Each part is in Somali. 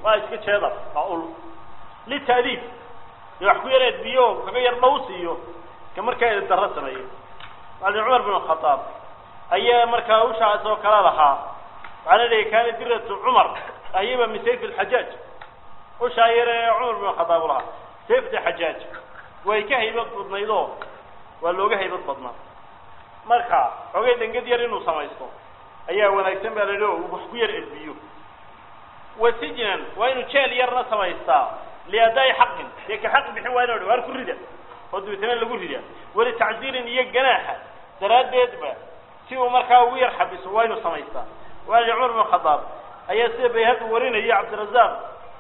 waa iska jeedar waa ul lita'diib dee wax ku yar edbiyo kaga yar dhawsiiyo ka markaa eddarro sameeya macalin cumar bin khataab ayaa markaa ushaas oo kala lahaa waxaa la leeyahy kaana diratu cumar ahiba min sayf alxajaaj ushaa yar ee cumar bin khataab u lahaa sayfta xajaaj way ka haybad badnaydoo waa looga haybad badnaa marka xoogay dengad yar inuu samaysto ayaa wanaagsan baa la yidhi oo wax ku yar edbiyo wa sijnan waa inuu jeel yarna samaystaa liadaa'i xaqin dee ka xaq bixin waa inu waar ku rida oo dabeetana lagu rida walitacziirin iyo ganaaxa daraaddeedba si uu markaa ugu yar xabiso waa inuu samaystaa waali cumar bin khadaab ayaa sida bayhaqi warinaya cabdirazaaq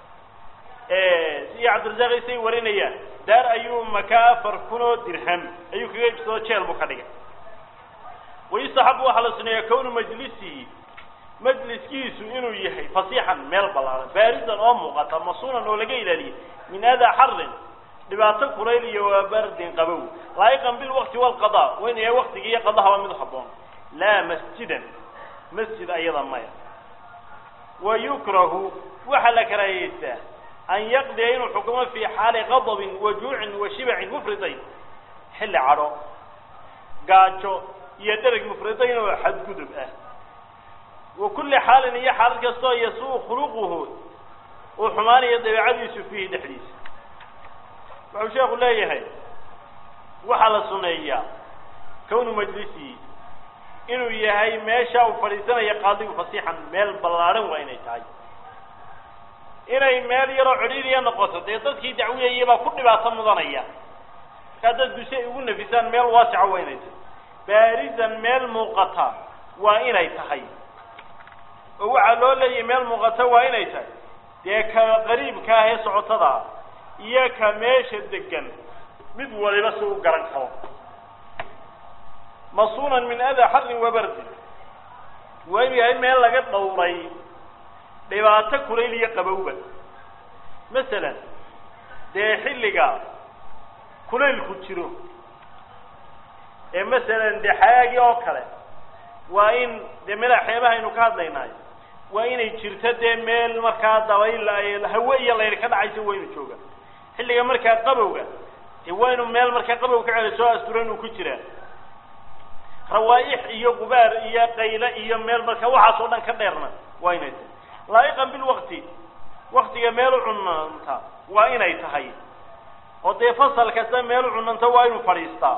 iyo cabdirazaaq isay warinayaan daar ayuu makaa afar kun oo dirham ayuu kaga ibsado jeel buu ka dhigay wayustaxabu waxaa la suneeyaa kownu majlisihi majliskiisu inuu yahay fasiixan meel ballaaran baaridan oo muuqata masuunan oo laga ilaaliyay min adaa xarin dhibaato kulayl iyo waa bardin qabow laa'iqan bilwaqti walqada waa inu yahay waqtiga iyo qadahaba mid haboon laa masjidan masjid ayada maya wa yukrahu waxaa la karaayeystaa an yaqdiya inuu xukumo fii xaali qadabin wa juucin wa shibacin mufridayn xilli cadho gaajo iyo dereg mufridayn oo xadgudub ah wa kulli xaalin iyo xaalad kastoo yasuu khuluquhu uu xumaanayo dabeecadiisu fiihi dhexdiisa wuxuu sheekhu leeyahay waxaa la suneeyaa kownu majlisihi inuu yahay meesha uu fadhiisanayo qaadigu fasiixan meel ballaadhan waa inay tahay inay meel yaroo cidhiiriya noqoto dee dadkii dacwiyayay baa ku dhibaato mudanaya markaa dadku si ay ugu nafisaan meel waasica waa inay tahay baarisan meel muuqata waa inay tahay oo waxaa loo leeyahay meel muuqata waa inay tahay dee ka qariibka ah ee socotada iyo ka meesha degan mid waliba si u garan karo masuunan min adaa xarin wa bardin waa inu yahay meel laga dhowray dhibaato kulayl iyo qabowba masalan dee xilliga kulaylku jiro ee masalan dee xayaagii oo kale waa in dee meelaha xeebaha aynu ka hadlaynaayo waa inay jirto dee meel markaa dabayl hawe iyo layr ka dhacayso waa inu jooga xilliga markaa qabowga dee waa inu meel markaa qabow ka celi soo asturan uu ku jiraa rawaaix iyo gubaar iyo qayle iyo meel marka waxaas oo dhan ka dheerna waa inay tahay laa'iqan bilwaqti waktiga meel u cunanta waa inay tahay oo dee fasal kasta meel u cunanta waa inuu fadhiistaa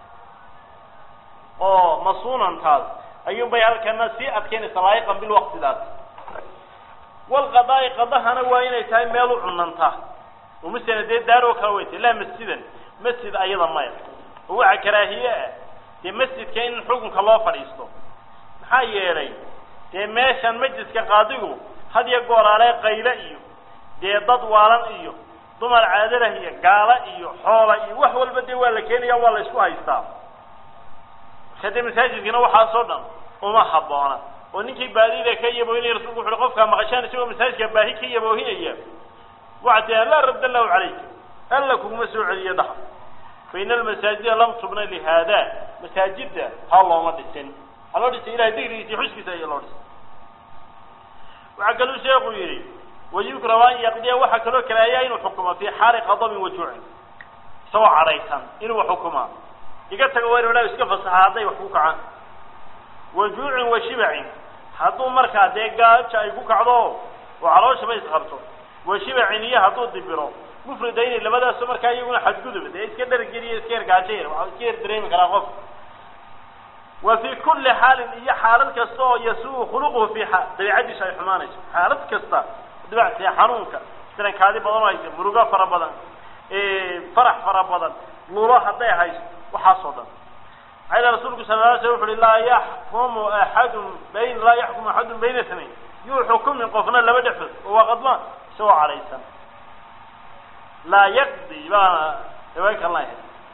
oo masuunantaas ayuun bay halkana sii adkeynaysaa laa'iqan bilwaqtidaas walqadaa'i qadahana waa inay tahay meel u cunanta oo masala dee daaroo kale way tahay laa masjidan masjid ayada maya oo waxa karaahiye ah dee masjidka in xukunka loo fadhiisto maxaa yeelay dee meeshan majliska qaadigu had iyo gooraale qayle iyo dee dad waalan iyo dumar caadalah iyo gaala iyo xoola iyo wax walba dee waa la keenaya waa la isku haystaa marka dee masaajidkana waxaasoo dhan uma habboona oo ninkii baadida ka yaboohinaya rasulku wuxu uhi qofkaa maqashaan isagoo masaajidka baahi ka yaboohinaya waxaa tia laa radd allahu calayka alla kuguma soo celiyo dhaha fa ina almasaajida lam tubna lihada masaajidda ha looma dhisin ha loo dhisay ilahay digrigiisa iyo xuskiisa ayaa loo dhisay waxaa kaluu sheekhu yidhi wayukrahu an yaqdiya waxaa kaloo karaahiya inuu xukumo fii xaali qadabin wajuucin isagoo cadhaysan inuu xukumaa iga tago waa inu dha iska fasaxa hadday wax ku kacaan wajuucin wa shibacin hadduu markaa dee gaaja ay ku kacdo oo calooshaba isqabto wa shibacin iyo hadduu dibiro mufridayni labadaaso markaa iyaguna xadgudub dee iska dhargeliyo iska yargaajo yar waxaa iska yar dareemi karaa qof wa fii kulli xaalin iyo xaalad kasta oo yasuu khuluquhu fi dabeicadiisu ay xumaanayso xaalad kasta dibacsiya xanuunka sirankaadi badan oo haysa murugo fara badan farax fara badan lulo hadday hayso waxaasoo dhan maxaa rasuulku sala la sl wuxu uhi laa yaxkumu axadun bayn laa yaxkumu axadun bayna tnayn yuu xukumin qofna laba dhexdood oo waa qadmaan isagoo cadhaysan laa yaqdi baana riwaaykan lahay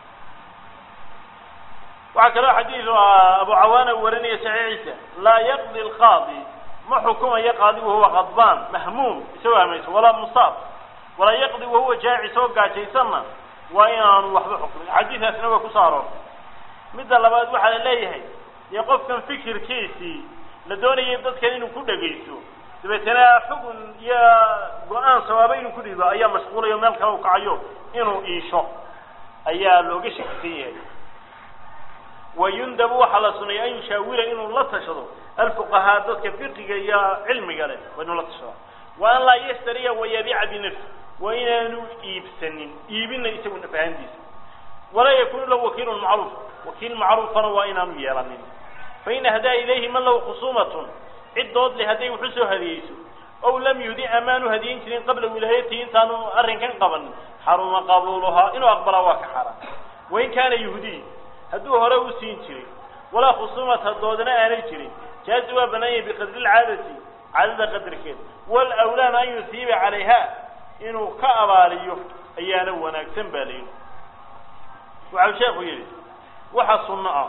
waxaa kaloo xadiid abu cawaana warinaya saxiixiisa laa yaqdi alqaadi ma xukumayo qaadigu huwa qadbaan mahmuum isagoo hamayso walaa musaab walaa yaqdi wahuwa jaacis oo gaajaysanna waa inaanu waxba xukumin xadiidaasna waa kusoo aroortay midda labaad waxaa la leeyahay dee qofkan fikirkiisii la doonayay dadkan inuu ku dhegaysto dabeetana xugun iyo go-aan sawaaba inuu ku dhiibo ayaa mashquulayo meel kale u kacayo inuu iisho ayaa looga shakisan yahay wayundabu waxaa la suneeya an yushaawira inuu la tashado alfuqahaa dadka fiqiga iyo cilmiga leh waa inuu la tashado wa an laa yashtariya wayabiica binafsi waa inaanu iibsanin iibina isagu nafahantiisa walaa yakunu lahu wakiilun macruuf wakiil macruufana waa inaanu yeelanin fain ahdaa ilayhi man lahu khusuumatun cid dood leh hadday wuxu soo hadiyeyso ow lam yudi amaanu hadiyin jirin qabla wilaayatihi intaanu arrinkan qabanin xaruma qabuuluhaa inuu aqbalaa waa ka xaaraan wain kaana yuhdiy hadduu hore u siin jiray walaa khusuumata doodana aanay jirin jaazi waa banaanyay biqadri lcaadati caadada qadarkeeda walawlaana an yusiiba calayha inuu ka abaaliyo ayaana wanaagsan baa layidhi waxau sheekhu yidhi waxa sunno ah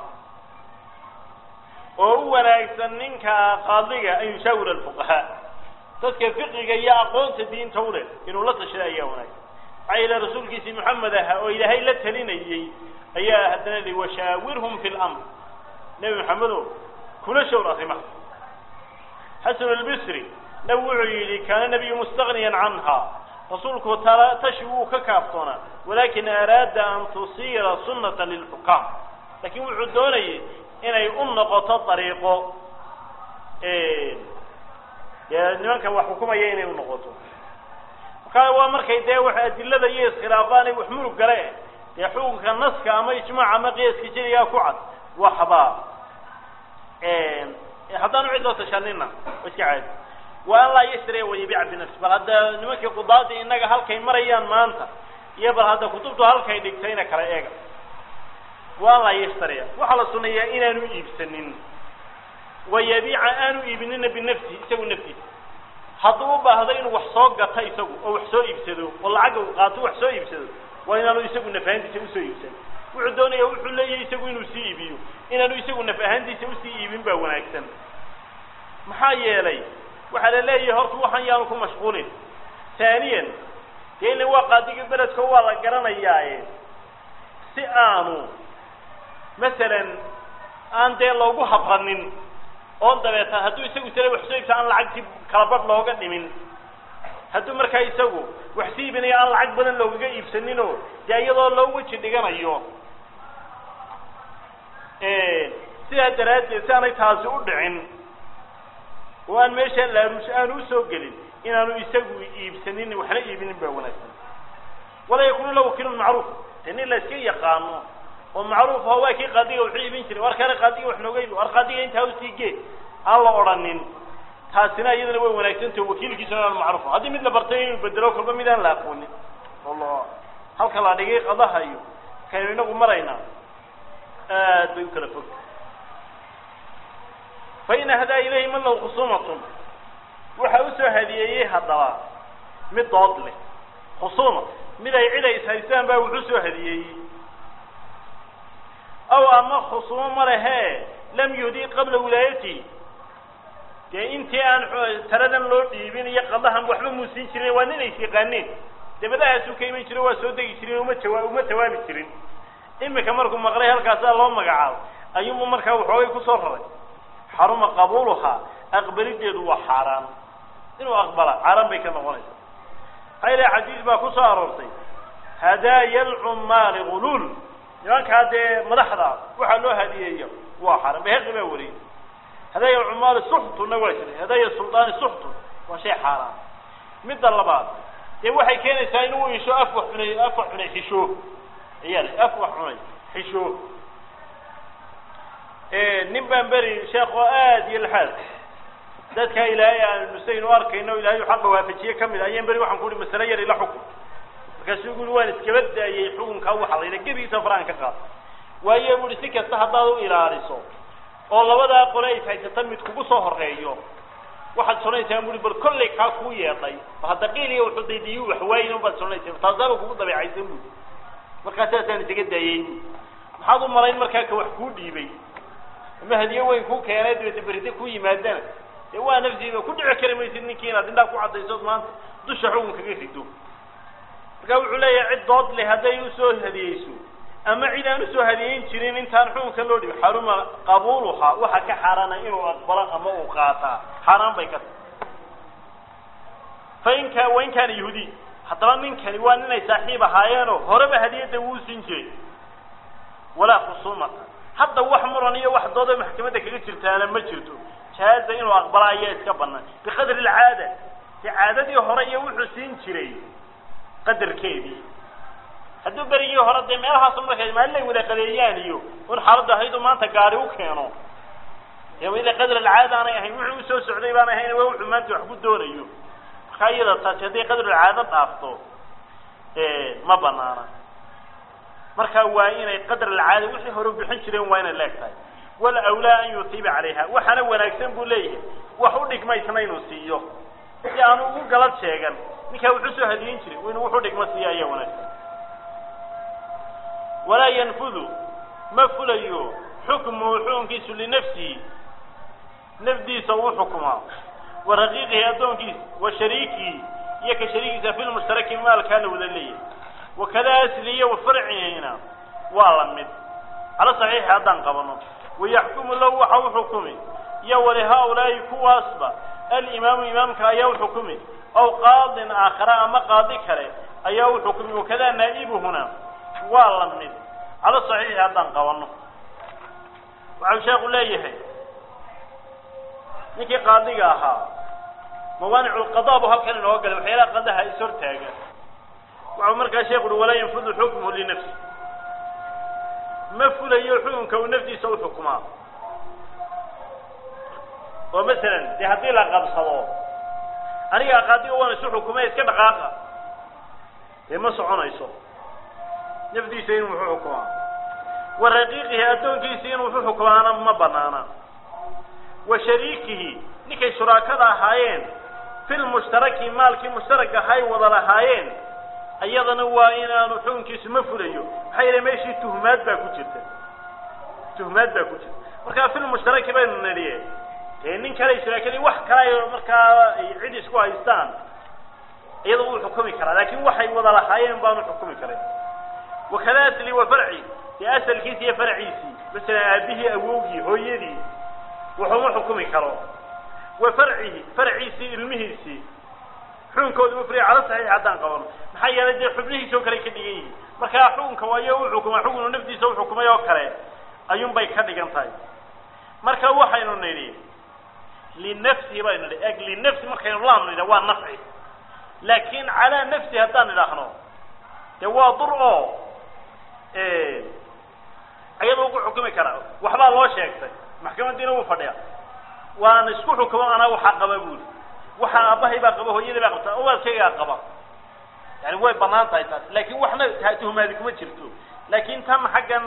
oo u wanaagsan ninka qaadiga an yushaawira alfuqahaa dadka fiqiga iyo aqoonta diinta u leh inuu la tashada ayaa wanaagsan maxaa yeele rasuulkiisii maxamed ahaa oo ilaahay la talinayey ayaa haddana li washaawirhum fi lamr nebi maxamedo kula shawr arrimaha xasan albisri nab wuxuu yidhi kaana nabiyu mustagniyan canha rasuulku tala tashi wuu ka kaaftoonaa walakin araada an tusiira sunnata lilxukaam lakin wuxuu doonayay inay u noqoto dariiqo dee nimanka wax xukumaya inay unoqoto marka waa markay dee wax adilada iyo iskhilaafaan wax murug gale dee xukunka naska ama ijmaac ama qiyaaska jeligaa ku cad waxba haddaanu cid loo tashanina wa iska caadi wa an laa yashtariya wayabiica binafsi bal hadda nimankii qudaada innaga halkay marayaan maanta iyo bal hadda kutubtu halkay dhigtayna kala eega wa an laa yashtariya waxaa la suneeyaa inaanu iibsanin wayabiica aanu iibinina binafsihi isagu naftiisa hadduu u baahdo inuu wax soo gato isagu oo wax soo iibsado oo lacagga u qaato wax soo iibsado waa inaanu isagu naf ahaantiisa usoo iibsan wuxuu doonaya wuxuu leeyahay isagu inuu sii iibiyo inaanu isagu naf ahaantiisa usii iibin baa wanaagsan maxaa yeelay waxaa la leeyahay horta waxaan yaanu ku mashquulin taaniyan dee ila waa qaadiga beledka waa la garanayaaye si aanu masalan aan dee loogu habranin oon dabeetan hadduu isagu sale wax soo iibsa aan lacagtii kala badh looga dhimin hadduu markaa isagu wax sii iibinayo aan lacag badan loogaga iibsaninoo dee iyadoo loo weji dhiganayo sidaa daraaddeed si aanay taasi u dhicin oo aan meesha laaruush aanu usoo gelin inaanu isagu iibsanin waxna iibinin baa wanaagsan walaa yakunu la wakiilun macruuf dee nin la iska yaqaano oo macruuf oo waa kii qaadiga wuxuu iibin jiray war kale qaadiga wax nooga iibi war qaadiga intaa usii gee aan la odhanin taasina iyadana way wanaagsantaho wakiilkiisuna aanu macruuf haddii mid la bartay inuu bedelo kolba mid aan la aqoonin oo halka la dhigay qadaha iyo kaynu inagu maraynaa aad bay u kala fog fain ahdaa ilayhi man lahu khusuumatun waxa usoo hadiyeeyey haddaba mid dood leh khusuuma mid ay cid ay ishaystaan baa wuxuu soo hadiyeeyey aw ama khusuumo ma lehee lam yuhdii qabla wilaayatihi dee intii aan taladan loo dhiibin iyo qadahan waxba muusin jirin waa nin ays yaqaaneen dabadahaasuu ka iman jiro waa soo degi jirin uma jawa uma jawaabi jirin imika markuu maqlay halkaasaa loo magacaabo ayuunbu markaa waxoogay kusoo raray xaruma qabuuluhaa aqbalideedu waa xaaraan inuu aqbala xaaraan bay ka noqonaysa maxaa ilaha xadiis baa ku soo aroortay hadaaya alcummaali guluul nimankaa dee madaxda waxaa loo hadiyeeyo waa xaaraan beheqi baa wariyey hadaaya alcummaali suxtunna waa jiray hadaaya suldaani suxtun waa shay xaaraan midda labaad dee waxay keenaysaa inuu isho af wax cunay af wax cunay xisho ayaa af wax cunay xisho nin baan beri sheekh oo aad iyo laxaad dadka ilaahay aan nusaynu arkayno ilaahay xaqa waafajiye kamid a ayaan beri waxaan ku uhi masale yar ila xukun markaasuu guri waan iskaba daayey xukunkaa waxa la yidha gebigiisa faraan ka qaad waayo buuhi si kasta haddaad u ilaaliso oo labadaa qole ay haysata mid kugu soo horeeyo waxaad sonaysaa buui bal kollay kaa kuu yeedhay hadda qiiliya wuxuu daydiyu waxwaayin baad sonaysaa taasaaba kugu dabeecaysan buui markaa saasaan isaga daayey maxaad u malayn markaa ka wax kuu dhiibay ama hadiye weyn ku keenay dabeete beride ku yimaadana dee waa nafsiida ku dhici kari maysid ninkii inaad indhaa ku caddaysood maanta dusha xukun kaga rido marka wuxuu leeyahay cid dood leh hadday usoo hadiyeyso ama cid aan usoo hadiyeyn jirin intaan xukunka loo dhibi xaruma qabuuluhaa waxa ka xaaraana inuu aqbalo ama uu qaataa xaaraan bay ka tahay fain ka wain kaana yahuudiy haddaba ninkani waa ninay saaxiib ahaayeenoo horeba hadiyadda wuu siin jiray walaa khusuumata hadda wax muran iyo wax dooda maxkamadda kaga jirtaana ma jirto jaaza inuu aqbala ayaa iska banaan biqadri alcaada de caadadii hore iyo wuxuu siin jiray qadarkeedii hadduu berigii hore dee meelahaasu markay maalin ay wada qadeeyaan iyo un xaaladdu ahayduu maanta gaari u keeno dee wayda qadr alcaada aanay ahayn wuxuu usoo socday baan ahayn waa wuxuu maanta wax ku doonayo markaa iyada taasi hadday qadrulcaado dhaafto ma banaana marka waa inay qadr alcaada wixii hore bixin jireen waa inay leeg tahay wal awlaa an yutiiba calayha waxaana wanaagsan buu leeyahay wax u dhigmaysna inuu siiyo si aanu ugu galad sheegan ninkaa wuxuu soo hadiyin jiray inuu wuxu dhigma siiyo ayaa wanaagsan walaa yanfudu ma fulayo xukmuhu xukunkiisu linafsihi nafdiisa uu xukumaa wa raqiiqihi addoonkiisa wa shariikihi iyo ka shariikiisa fi lmushtaraki maalkaa la wada leeyahay wakada asliya wa farcihina waa la mid cala saxiixi haddaan qabano wayaxkumu lahu waxa u xukumi iyo walihaa-ulaa'i kuwaasba alimaamu imaamka ayaa u xukumi aw qaadin aakhara ama qaadi kale ayaa u xukumi wakada naa'ibuhuna waa la mid cala saxiixi haddaan qabano waxau sheekhu leeyahay ninkii qaadiga ahaa mawaanicu lqada bu halkan inooga galay waxyaalaha qadaha is hortaaga waxau markaa sheekhu uhi walaa yanfudu xukmuhu linafsi ma fulayo xukunka uu naftiisa u xukumaa oo masalan dee haddii la qabsado aniga qaadiga waan isu xukumay iska dhaqaaqa dee ma soconayso nafdiisa inuu wuxu xukumaa wa raqiiqihi addoonkiisi inuu wuxu xukumaana ma banaana wa shariikihi ninkay shuraakada ahaayeen fi lmushtaraki maalkii mushtarak ahay wada lahaayeen iyadana waa inaanu xukunkiisu ma fulayo maxaa yeele meeshii tuhmaad baa ku jirta tuhmaad baa ku jirta markaa filmushtaraki baynu nidhiye dee nin kale shuraakadii wax kale ay markaa cid isku haystaan iyada wuu xukumi karaa laakin waxay wada lahaayeen baanu xukumi karin wakada asli wa farci dee asalkiisi iyo farciisii masalan aabihii awowgii hooyadii wuxuma xukumi karo wa farcihi farciisii ilmihiisii xukunkooda mufriya cala saxiix haddaan qabano maxaa yeelay dee xubnihiisoo kale ka dhigan yihiin markaa xukunka waayo u xukuma xukunu naftiisa u xukumay oo kale ayuun bay ka dhigan tahay marka waxaynu nidhi linafsihi baynu nidhi eg linafsi markaynu laam nidha waa nafci laakin calaa nafsi haddaan idhaahno dee waa dur oo ayada ugu xukumi karaa waxbaa loo sheegtay maxkamadiina wuu fadhiya waan isku xukumo anaa waxaa qaba buuli waxaa aabbahay baa qaba hooyadii baa qabta owaadkaygaa qaba yani way banaan tahay taas laakin waxna tuhmaadi kuma jirto laakin tan xaggan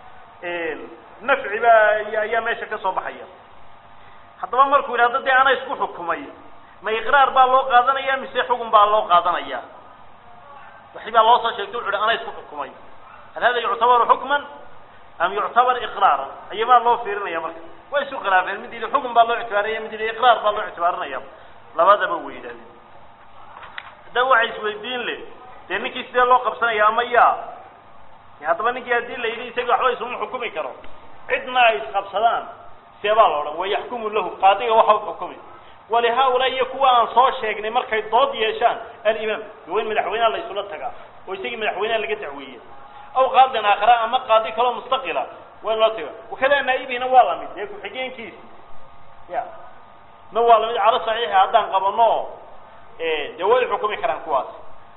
nafci baa ayaa meesha ka soo baxaya haddaba markuu yidhahdo dee ana isku xukumay ma iqraar baa loo qaadanaya mise xugun baa loo qaadanaya waxi baa loo soo sheegtay wuxu uhi ana isku xukumay hal hada yuctabaru xukman am yuctabar iqraaran ayabaa loo fiirinaya marka way isu khilaafeen mid yidhi xukun baa loo ictibaarinaya mid yidhi iqraar baa loo ictibaarinaya labadaba way yidhahdeen haddaba waxay isweydiin le dee ninkii sidee loo qabsanaya ama yaa haddaba ninkii haddii la yidhi isaga waxba isuma xukumi karo cidna ay isqabsadaan see baa la odhan wayaxkumu lahu qaadiga waxa u xukumi walihaa-ulaa iyo kuwa aan soo sheegnay markay dood yeeshaan alimaam waa in madaxweyneha la isula tagaa oo isagii madaxweyneha laga dacweeya aw qaadin aakhara ama qaadi kaloo mustaqila waa in loo taga wakada naaibihina waa lamid dee ku-xigeenkiisi ya na waa lamid calo saxiixa haddaan qabano dee way xukumi karaan kuwaas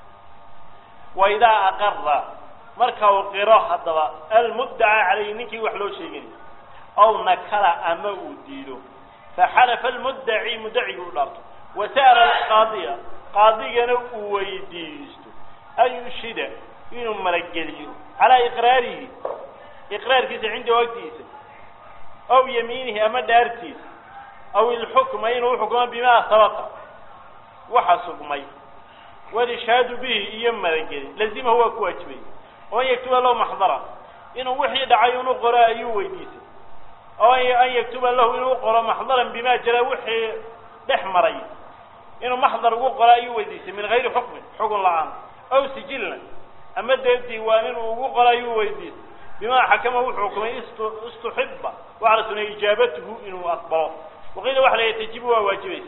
wa idaa aqara marka uu qiro haddaba almuddaca calayhi ninkii wax loo sheegay aw nakala ama uu diido faxalafa almuddaci muddacigii u dhaarto wasa'ala alqaadiya qaadigana uu weydiisto an yushida inuu malageliyo calaa iqraarihi iqraarkiisa cinda wagtiisa aw yamiinihi ama dhaartiisa aw ilxukma inuu uxukmo bimaa sabaqa waxa sugmay walishaadu bihi iyo malageli lazimahu waa ku waajibay oo an yaktuba lahu maxdara inuu wixii dhacay inu qoro ayuu weydiisay oo an yaktuba lahu inuu qoro maxdaran bima jara wixii dhex maray inuu maxdar ugu qoro ayuu weydiisay min gayri xukmin xugun la-aan aw sijilna ama dee diiwaan inuu ugu qoro ayuu weydiisay bima xakama wuxuu xukumay istuxiba waxaa la sunay ijaabatuhu inuu aqbalo waqiila waxa la tajibu waa waajibaysaa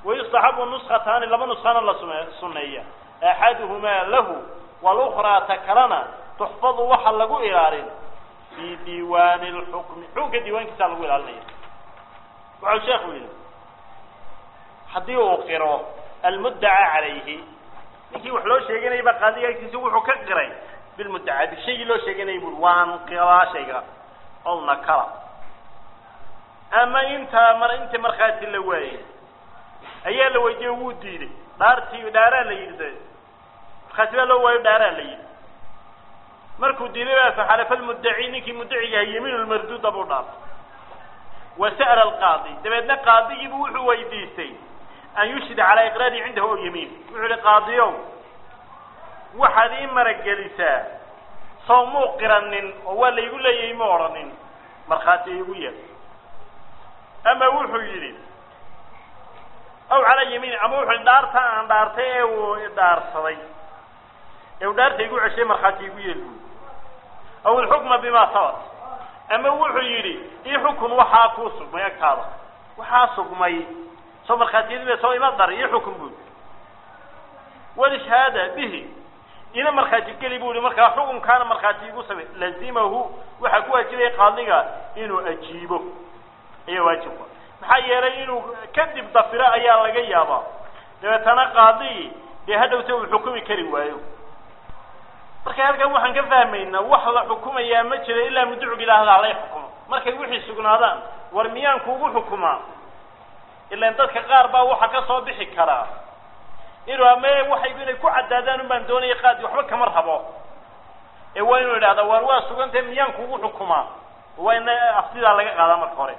wayustaxabu nuskataani laba nuskana la sune suneeya axaduhumaa lahu walukhraa ta kalena tuxfadu waxa lagu ilaalin fii diiwaani lxukmi xukunka diiwaankiisa lagu ilaalinaya waxau sheekhu yihi haddii uu qiro almuddaca calayhi ninkii wax loo sheeganayay baa qaadiga agtiisa wuxuu ka qiray bilmuddaca bishaygii loo sheeganayay bui waan qiraa shayga ow nakala ama intaa mar intii markhaati la waayey ayaa la weydiiyey wuu diiday dhaartii dhaaraa la yidhi de markhaati baa loo waayo dhaaraa la yidhi markuu diiday baa faxalafa lmuddaci ninkii muddaciga ahay yamiin lmarduuda buu dhaartay wa sa'la alqaadi dabeedna qaadigiibu wuxuu weydiistay an yushhida calaa iqraari cindahu o yamiin wuxuu yihi qaadiyow waxaad ii maragelisaa soo muu qiranin oo waa laygu leeyahay ma odhanin markhaati igu yeel ama wuxuu yidhi aw calaa yamiin ama wuxuu yihi dhaarta aan dhaartay ee uu dhaarsaday ee uu dhaarta igu ceshay markhaati igu yeel buy aw ilxukma bima sabat ama wuxuu yidhi ii xukun waxaa kuu sugmay agtaada waxaa sugmay soo markhaatiyadii soo ima dar ii xukun buy walishahaada bihi ina markhaati geli bu yihi markaa xukunkaana markhaati igu samay lazimahu waxaa ku waajibaya qaadiga inuu ajiibo ayaa waajibka maxaa yeelay inuu kadib dafiro ayaa laga yaabaa dabeetana qaadigi dee hadhowta uu xukumi kari waayo marka halkan waxaan ka fahmaynaa wax la xukumayaa ma jiro ilaa mudducug ilaahda halay xukumo markay wixii sugnaadaan war miyaan kuugu xukumaa ilaan dadka qaar baa waxa ka soo bixi karaa inuu ama waxay inay ku caddaadaan un baan doonaya qaadi waxba kama rabo ee waa inuu idhahda war waa sugantahay miyaan kuugu xukumaa waa in aftidaa laga qaadaa marka hore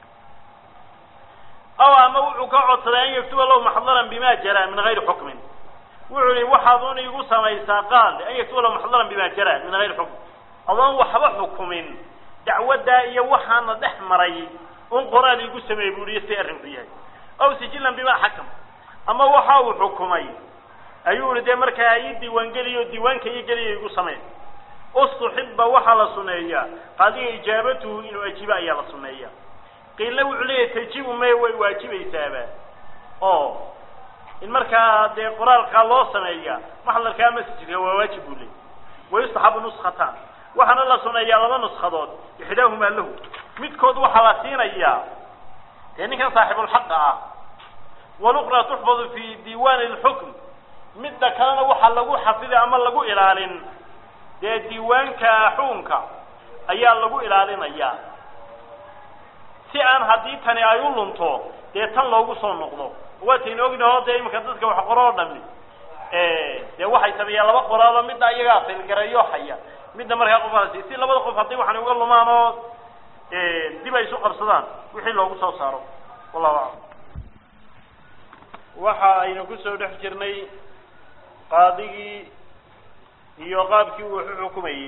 aw ama wuxuu ka codsaday an yaktuba lahu maxdaran bima jara min gayri xukmin wuxuu yihi waxaad un igu samaysaa qaadi an yaktuba lahu maxdaran bima jara min gayri xukmin adoon waxba xukumin dacwaddaa iyo waxaana dhex maray un qoraal igu sameeyey bu ihi si arrinku yahay aw sijilan bima xakam ama waxa uu xukumay ayuu ihi dee markaa ii diiwaangeliyo diiwaanka ii geliya igu samey ustuxiba waxaa la suneeyaa qaadiga ijaabatuhu inuu ajiibo ayaa la suneeya qiilna wuxuu leeyahay tajibu may way waajibaysaaba oo in markaa dee qoraalkaa loo sameeya maxdarkaa masjidka waa waajib buu leeyay wayustaxabu nuskhataan waxaana la suneeyaa laba nuskadood ixdaahumaa lahu midkood waxaa la siinayaa dee ninkan saaxibulxaqa ah waluqra tuxfadu fi diiwaani lxukm midda kalena waxaa lagu xafiday ama lagu ilaalin dee diiwaanka xukunka ayaa lagu ilaalinayaa si aan haddii tani ay u lunto dee tan loogu soo noqdo waataynu ognaho dee iminka dadka wax qoro oo dhami dee waxay sameeyaan laba qoraalo midna iyagaa filgareeyo haya midna markaa qofkaasi si labada qof haddii waxan uga lumaan oo dib ay isu qabsadaan wixii loogu soo saaro wallahu aclam waxa aynu kusoo dhex jirnay qaadigii iyo qaabkii uu waxu xukumayey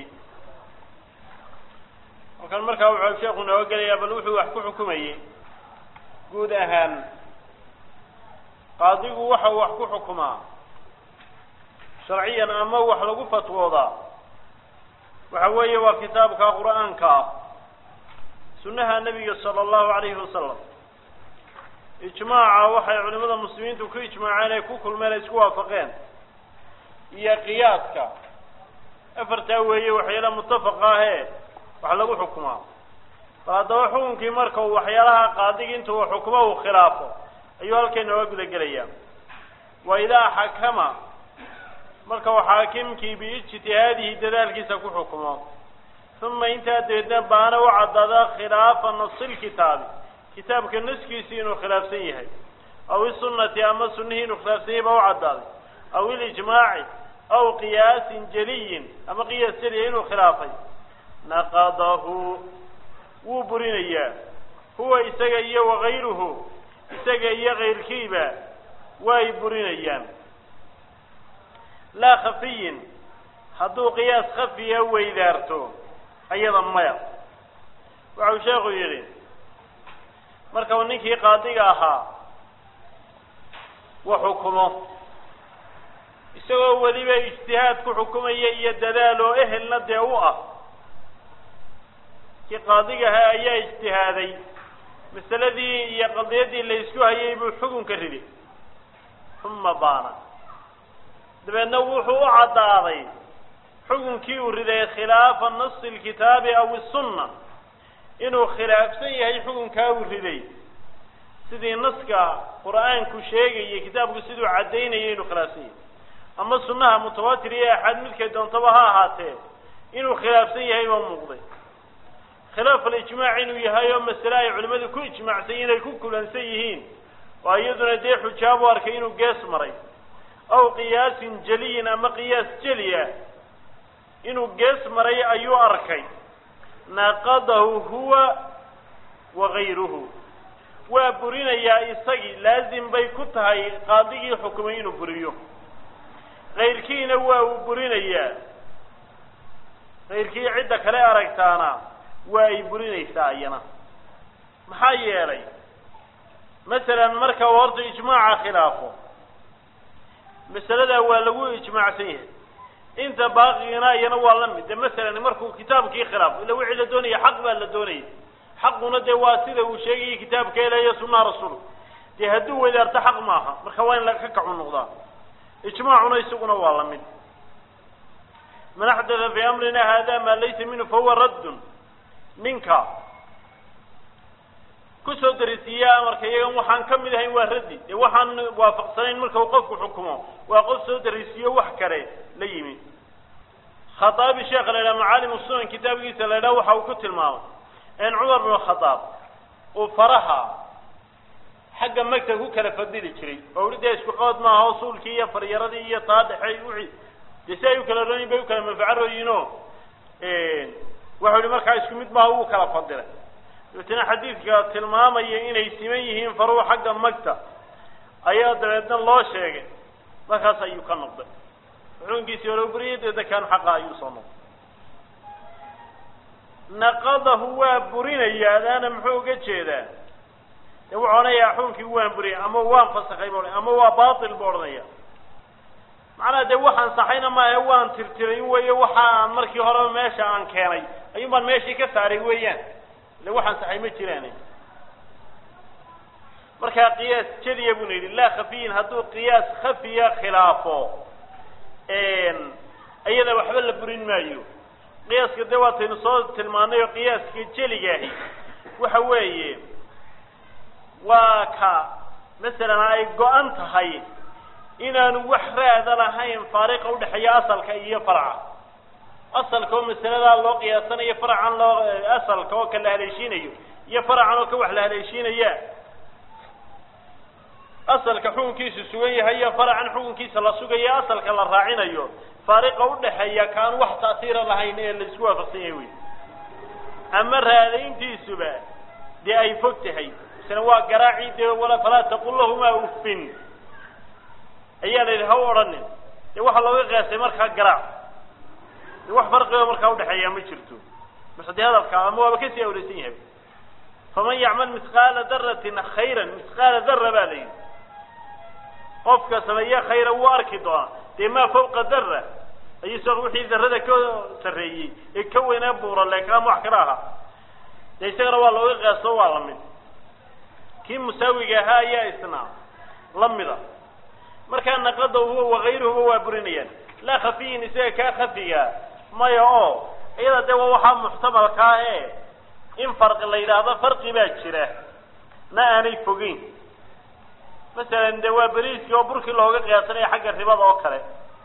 halkan markaa wuxuu sheekhu nooga gelayaa bal wuxuu wax ku xukumayey guud ahaan qaadigu waxa uu wax ku xukumaa sharciyan ama wax lagu fatwoodaa waxa weeye waa kitaabka qur-aanka ah sunnaha nebiga sala allahu calayhi wasalam ijmaaca waxay culimada muslimiintu ku ijmaaceen ay ku kulmeen ay isku waafaqeen iyo qiyaaska afartaa weeye waxyaalaha mutafaqa ahee wax lagu xukumaa bal haddaba xukunkii marka uu waxyaalaha qaadigi inta uu xukumo uu khilaafo ayuu halkay nooga guda gelayaa wa idaa xakama marka uu xaakimkii biijtihaadihi dadaalkiisa ku xukumo uma intaa dabeedna baana u caddaada khilaafa nasilkitaabi kitaabka naskiisii inuu khilaafsan yahay aw isunati ama sunihii inuu khilaafsan yahay baa u caddaaday aw ilijmaaci aw qiyaasin jeliyin ama qiyaas jeliya inuu khilaafay naqadahu wuu burinayaa huwa isaga iyo wakayruhu isaga iyo kayrkiiba way burinayaan laa khafiyin hadduu qiyaas khafiya weydaarto ayada maya waxau sheekhu yidhi marka uu ninkii qaadiga ahaa wa xukumo isagoo weliba ijtihaad ku xukumaya iyo dadaal oo ehelna dee u ah kii qaadiga ahaa ayaa ijtihaaday masaladii iyo qadiyadii la isku hayay buu xukunka ridi uma baana dabeedna wuxuu u caddaaday xukunkii uu riday khilaafa nasi lkitaabi aw isunna inuu khilaafsan yahay xukunkaa uu riday sidii naska qur-aanku sheegayay kitaabku siduu caddaynayay inuu khilaafsan yahay ama sunnaha mutawaatir iyo axaad midkay doontaba ha ahaatee inuu khilaafsan yahay baa muuqday khilaaf alijmaac inuu yahay oo masale ay culimmadu ku ijmaacsan inay ku kulansan yihiin oo iyaduna dee xujaabu arkay inuu gees maray aw qiyaasin jeliyin ama qiyaas jeli ah inuu gees maray ayuu arkay naqadahu huwa wa gayruhu waa burinayaa isagii laazim bay ku tahay qaadigii xukumay inuu buriyo kayrkiina waa uu burinayaa kayrkii cidda kale aragtaana waa ay burinaysaa iyana maxaa yeelay masalan marka uu horta ijmaaca khilaafo masaladaa waa lagu ijmaacsan yahay inta baaqigana iyana waa la mid de masalan markuu kitaabkii khilaafo illa wixii la doonaya xaq baa la doonaya xaquna dee waa sida uu sheegayay kitaabka ilahiyo sunnaha rasuul dee hadduu wadaarto xaq maaha marka waa in laka kacu noqdaa ijmaacuna isaguna waa la mid man axdatha fii amrina hada maa laysa minhu fahuwa raddun ninka kusoo darisiiya amarka iyagan waxaan ka mid ahayn waa raddi dee waxaan waafaqsanayn marka uu qofku xukumo waa qof soo darisiiyo wax kale la yimi khataabi sheekha la yidhaha macaalim sunan kitaabkiisa la yidhaha waxa uu ku tilmaamay in cumar bnu khadaab uu faraha xagga magta ku kala fadili jiray oo uli dee isku qood maaha o suulkii iyo faryaradii iyo taadhexey wixii dee si ay u kala rooyin bay u kala manfaco rooyiinoo waxau ihi markaa isku mid maaha wuu kala fadilay dabeetna xadiidka tilmaamaya inay siman yihiin faruhu xagga magta ayaa dabeedna loo sheegay markaas ayuu ka noqday xukunkiisii hore buriyay dabeedna kaan xaqa ayuu soo noqday naqadahu waa burinaya adaana muxuu uga jeedaa de wuxuu odhanayaa xukunkii waan buriyay ama waan fasakay bu ama waa batil bu odhanaya macnaha dee waxaan saxayna maahe waan tirtiray weeye waxa aan markii horeba meesha aan keenay ayuun baan meeshii ka saaray weeyaan ile waxaan saxay ma jiraan markaa qiyaas jeliya buna yidhi laa khafiyin hadduu qiyaas khafiya khilaafo iyada waxba la burin maayo qiyaaska dee waataynu soo tilmaanay oo qiyaaska jeligaahi waxa weeye waa ka masalan ay go-an tahay inaanu wax raada lahayn faariqa udhexeeya asalka iyo farca asalka oo masaladaa loo qiyaasanayo faracan loo asalka oo ka la haleeshiinayo iyo faracan oo ka wax la haleeshiinaya asalka xukunkiisu sugan yahay iyo faracan xukunkiisa la sugayo asalka la raacinayo faariqa udhexeeya kaan wax ta'siira lahayn ee la isku waafaqsan yahay wey ama raadayntiisuba dee ay fog tahay isna waa garaaci dee wala falaa taqul lahumaa uffin ayaa la yidhi ha u odhanin dee waxaa looga qiyaasay markaa garaac de wax farqigo markaa udhexeeya ma jirto mase dee hadalka ama waaba kasii awreysan yahay faman yacmal misqaala daratin khayran misqaala dara baa la yidhi qofka sameeye khayra wuu arki doonaa dee maa fawqa dara ayuu sa wixii darada ka sarreeyey ee ka weynaa buura leeka ama wax kala ahaa dee isagana waa looga qiyaasto waa la mid kii musaawiga ahaa ayaa isna la mida markaa naqada huwa wakayruhuba waa burinayaan laa khafiyin isaga kaa khafiga maya oo iyada dee waa waxaa muxtamalka ah e in farqi la yidhaahdo farqi baa jira na aanay fogeyn masalan dee waa beriiskii oo burkii looga qiyaasanaya xagga ribada oo kale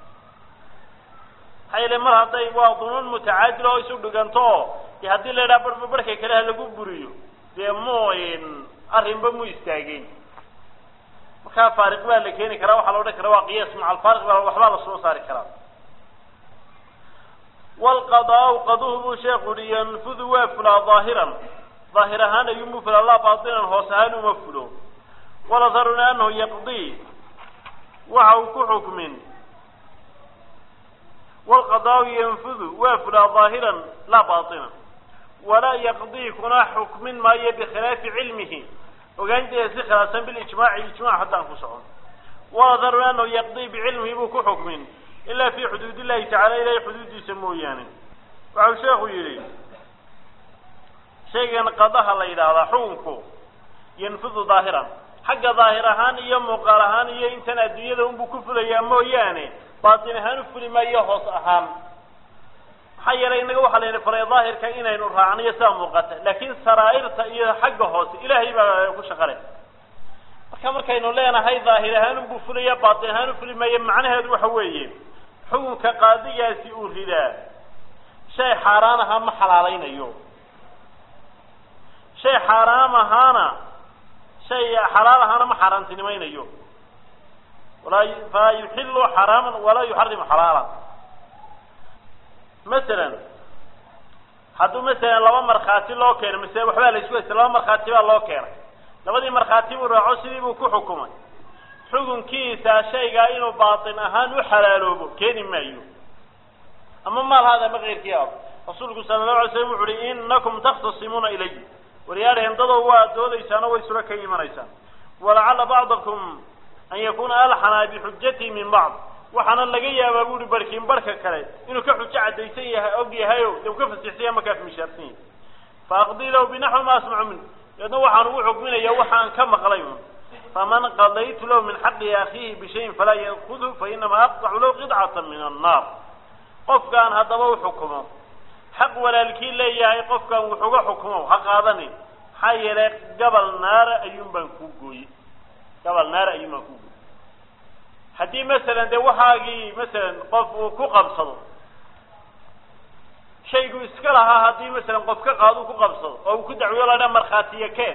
maxaa yeele mar hadday waa dunuun mutacaadil oo isu dhiganto oo de haddii la yidhaha barba barhka kale ha lagu buriyo dee mu arrinba mu istaageen markaa faariq baa la keeni karaa waxaa la odhan kara waa qiyaas maca alfaariq baa waxbaa la soo saari karaa wlqadaau qaduhu buu sheekhu uhi yanfudu waa fulaa daahiran daahir ahaan ayuunbu fulaa laa baatinan hoos ahaan uma fulo waladharuna anahu yaqdii waxa uu ku xukmin wlqadaau yanfudu waa fulaa daahiran laa baatinan walaa yaqdii kuna xukmin maayo bikhilaafi cilmihi ogaanteeda si khilaafsan bilijmaaci ijmac haddaan ku socon waladharuna anahu yaqdii bicilmihi buu ku xukmin ilaa fi xuduud illahi tacala ilahay xuduuddiisa mooyaane waxau sheekhu yidhi shaygan qadaha la yidhaahdaa xukunku yanfudu daahiran xagga daahir ahaan iyo muuqaal ahaan iyo intan adduunyada unbuu ku fulayaa mooyaane baatin ahaan u fuli maayo hoos ahaan maxaa yeelay innaga waxaa layidhi faray daahirka inaynu raacniyo sidaa muuqata laakiin saraa'irta iyo xagga hoose ilaahay baa ku shaqale marka markaynu leenahay daahir ahaan unbuu fulaya baatin ahaan u fuli maayo macnaheedu waxa weeye xukunka qaadigaasi uu ridaa shay xaaraan ahaa ma xalaalaynayo shay xaaraam ahaana shay xalaal ahaana ma xaaraantinimaynayo walaa falaa yuxilu xaraaman walaa yuxarimu xalaalan masalan hadduu masalan laba markhaati loo keeno masale waxbaa la isku haysta laba markhaati baa loo keenay labadii markhaati buu raaco sidii buu ku xukumay xukunkiisa shaygaa inuu baatin ahaan u xalaaloobo keeni maayo ama maal haada ama keyrkii ah rasuulku sala allahu alay slam wuxu uhi inakum takhtasimuuna ilay waryaadheen dadow waa doodaysaano way sula ka imanaysaan walacalla bacdakum an yakuna alxana bixujatihi min bacd waxaana laga yaabaa bu uhi barkiin barhka kale inuu ka xujo caddaysan yahay og yahayo de u ka fasixsanya markaa mishaarsan yahay faaqdii lahu binaxwi ma asmacu min deedna waxaan ugu xukminaya waxaan ka maqlay un faman qadaytu lahu min xaqi akhiihi bishayin falaa yakudhu fainama aqtacu lahu qidcata min annaar qofkaan haddaba u xukumo xaq walaalkii leeyahay qofkaan wuxuga xukumo ha qaadanin maxaa yeelay gabal naara ayuun baan kuu gooyey gabal naara ayuun baan kuu gooyey haddii masalan dee waxaagii masalan qof uu ku qabsado shaygu iska lahaa haddii masalan qof ka qaado ku qabsado oo uu ku dacwiyo la dha markhaatiya keen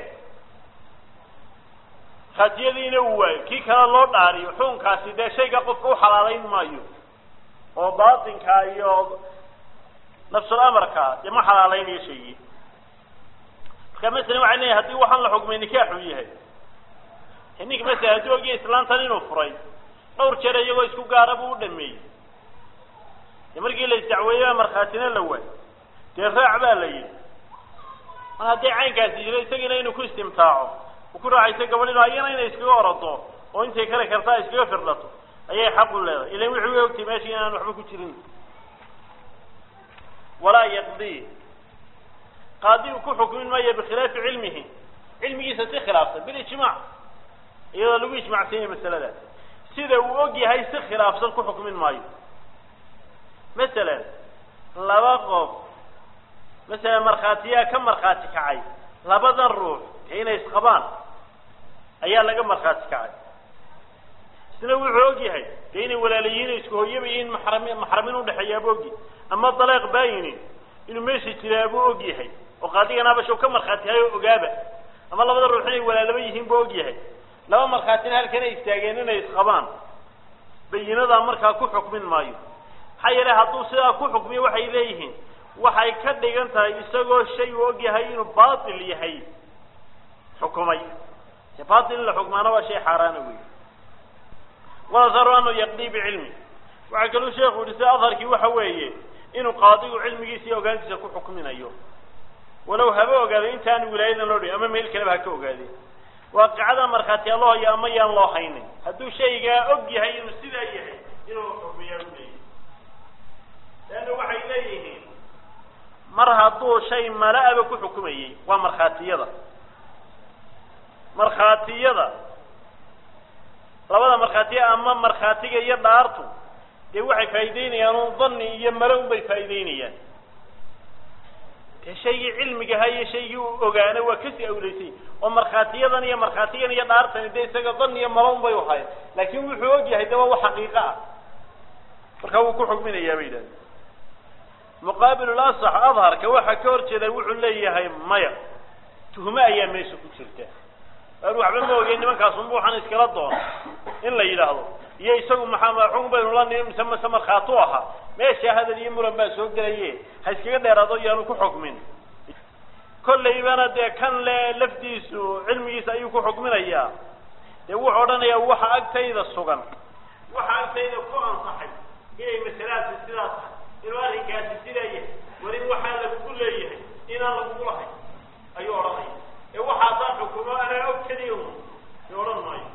markhaatiyadiina uu waayo kii kale loo dhaariyo xukunkaasi dee shayga qofka u xalaalayn maayo oo baatinka iyo nafsul amarka dee ma xalaalaynayo shaygii marka masalan waxay leeyahay haddii waxaan la xukmay nikaaxuu yahay ninka masalan haddii ogiya islaantan inuu furay dhowr jeer iyagoo isku gaara buu u dhameeyey dee markii la isdacweeyey markhaatina la waay dee raac baa la yidhi mar haddii caynkaasi jiro isagina inuu ku istimtaaco uu ku raacaysa gabadhino ayana inay iskaga orodo oo intay kale kartaa iskaga firdhato ayay xaq u leedahay ilan wixii u ogtay meeshii inaan waxba ku jirin walaa yaqdii qaadi uu ku xukmin maayo bikhilaafi cilmihi cilmigiisa si khilaafsan bilijmaac iyadoo lagu ijmacsan yahay masaladaas sida uu og yahay si khilaafsan ku xukmin maayo masalan laba qof masalan markhaatiyaa ka markhaati kacay labadan ruux dee inay isqabaan ayaa laga markhaati kacay isna wuxuu og yahay dee inay walaalayihiin isku hooyaba yihiin maxrami maxramin udhexeeyaabuu og yahay ama daleeq baayinin inuu meesha jiraabuu og yahay oo qaadigan habashow ka markhaati hayo ogaaba ama labada ruux inay walaalaba yihiin buu og yahay laba markhaatina halkan ay istaageen inay isqabaan bayinadaa markaa ku xukmin maayo maxaa yeelay hadduu sidaa ku xukmiyo waxay leeyihiin waxay ka dhigan tahay isagoo shay uu og yahay inuu baatil yahay xukumay de baatil in la xukmaana waa shay xaaraana wey walasaru anu yaqdii bicilmi waxaa kaluu sheekhu yihi sida adharkii waxa weeye inuu qaadigu cilmigiisa iyo ogaantiisa ku xukminayo walow haba ogaado intaanu wilaayadan loo dhihin ama meel kaleba ha ka ogaadeen waaqicada markhaatiyaa loo hayo ama yaan loo haynin hadduu shaygaa og yahay inuu sidaa yahay inuu xukmiyaa u leeyahy leanna waxay leeyihiin mar hadduu shay mala-aba ku xukumayey waa markhaatiyada markhaatiyada labada markhaatiya ama markhaatiga iyo dhaartu dee waxay faa'iideynayaan un dani iyo malo un bay faa'iideynayaan dee shaygii cilmigaha iyo shaygii u ogaana waa kasii awleysay oo markhaatiyadan iyo markhaatigan iyo dhaartani dee isaga dan iyo malo un bay uhayn laakin wuxuu og yahay de waa wax xaqiiqo ah marka wuu ku xukminayaa bay yidhahdeen muqaabil asax adharka waxaa ka hor jeeda wuxuu leeyahay maya tuhme ayaa meesha ku jirta aan waxba ma ogeyn nimankaas unba waxaan iskala doona in la yidhaahdo iyo isagu maxaa xukun baynu la nimi mise mise markhaatu ahaa meesha hadal iyo muran baa soo gelaye ha iskaga dheeraado iyaanu ku xukmin kollaybana dee kan le lafdiisu cilmigiisa ayuu ku xukminayaa dee wuxuu odhanayaa waxa agtayda sugan waxa agtayda ku ansaxay inay masalaasi sidaa tahay inuu arrinkaasi sidaa yahay war in waxaa lagugu leeyahay inaan lagugu lahay ayuu odhanaya ee waxa haddaan xukumo anaa og keliya un i odhan maayo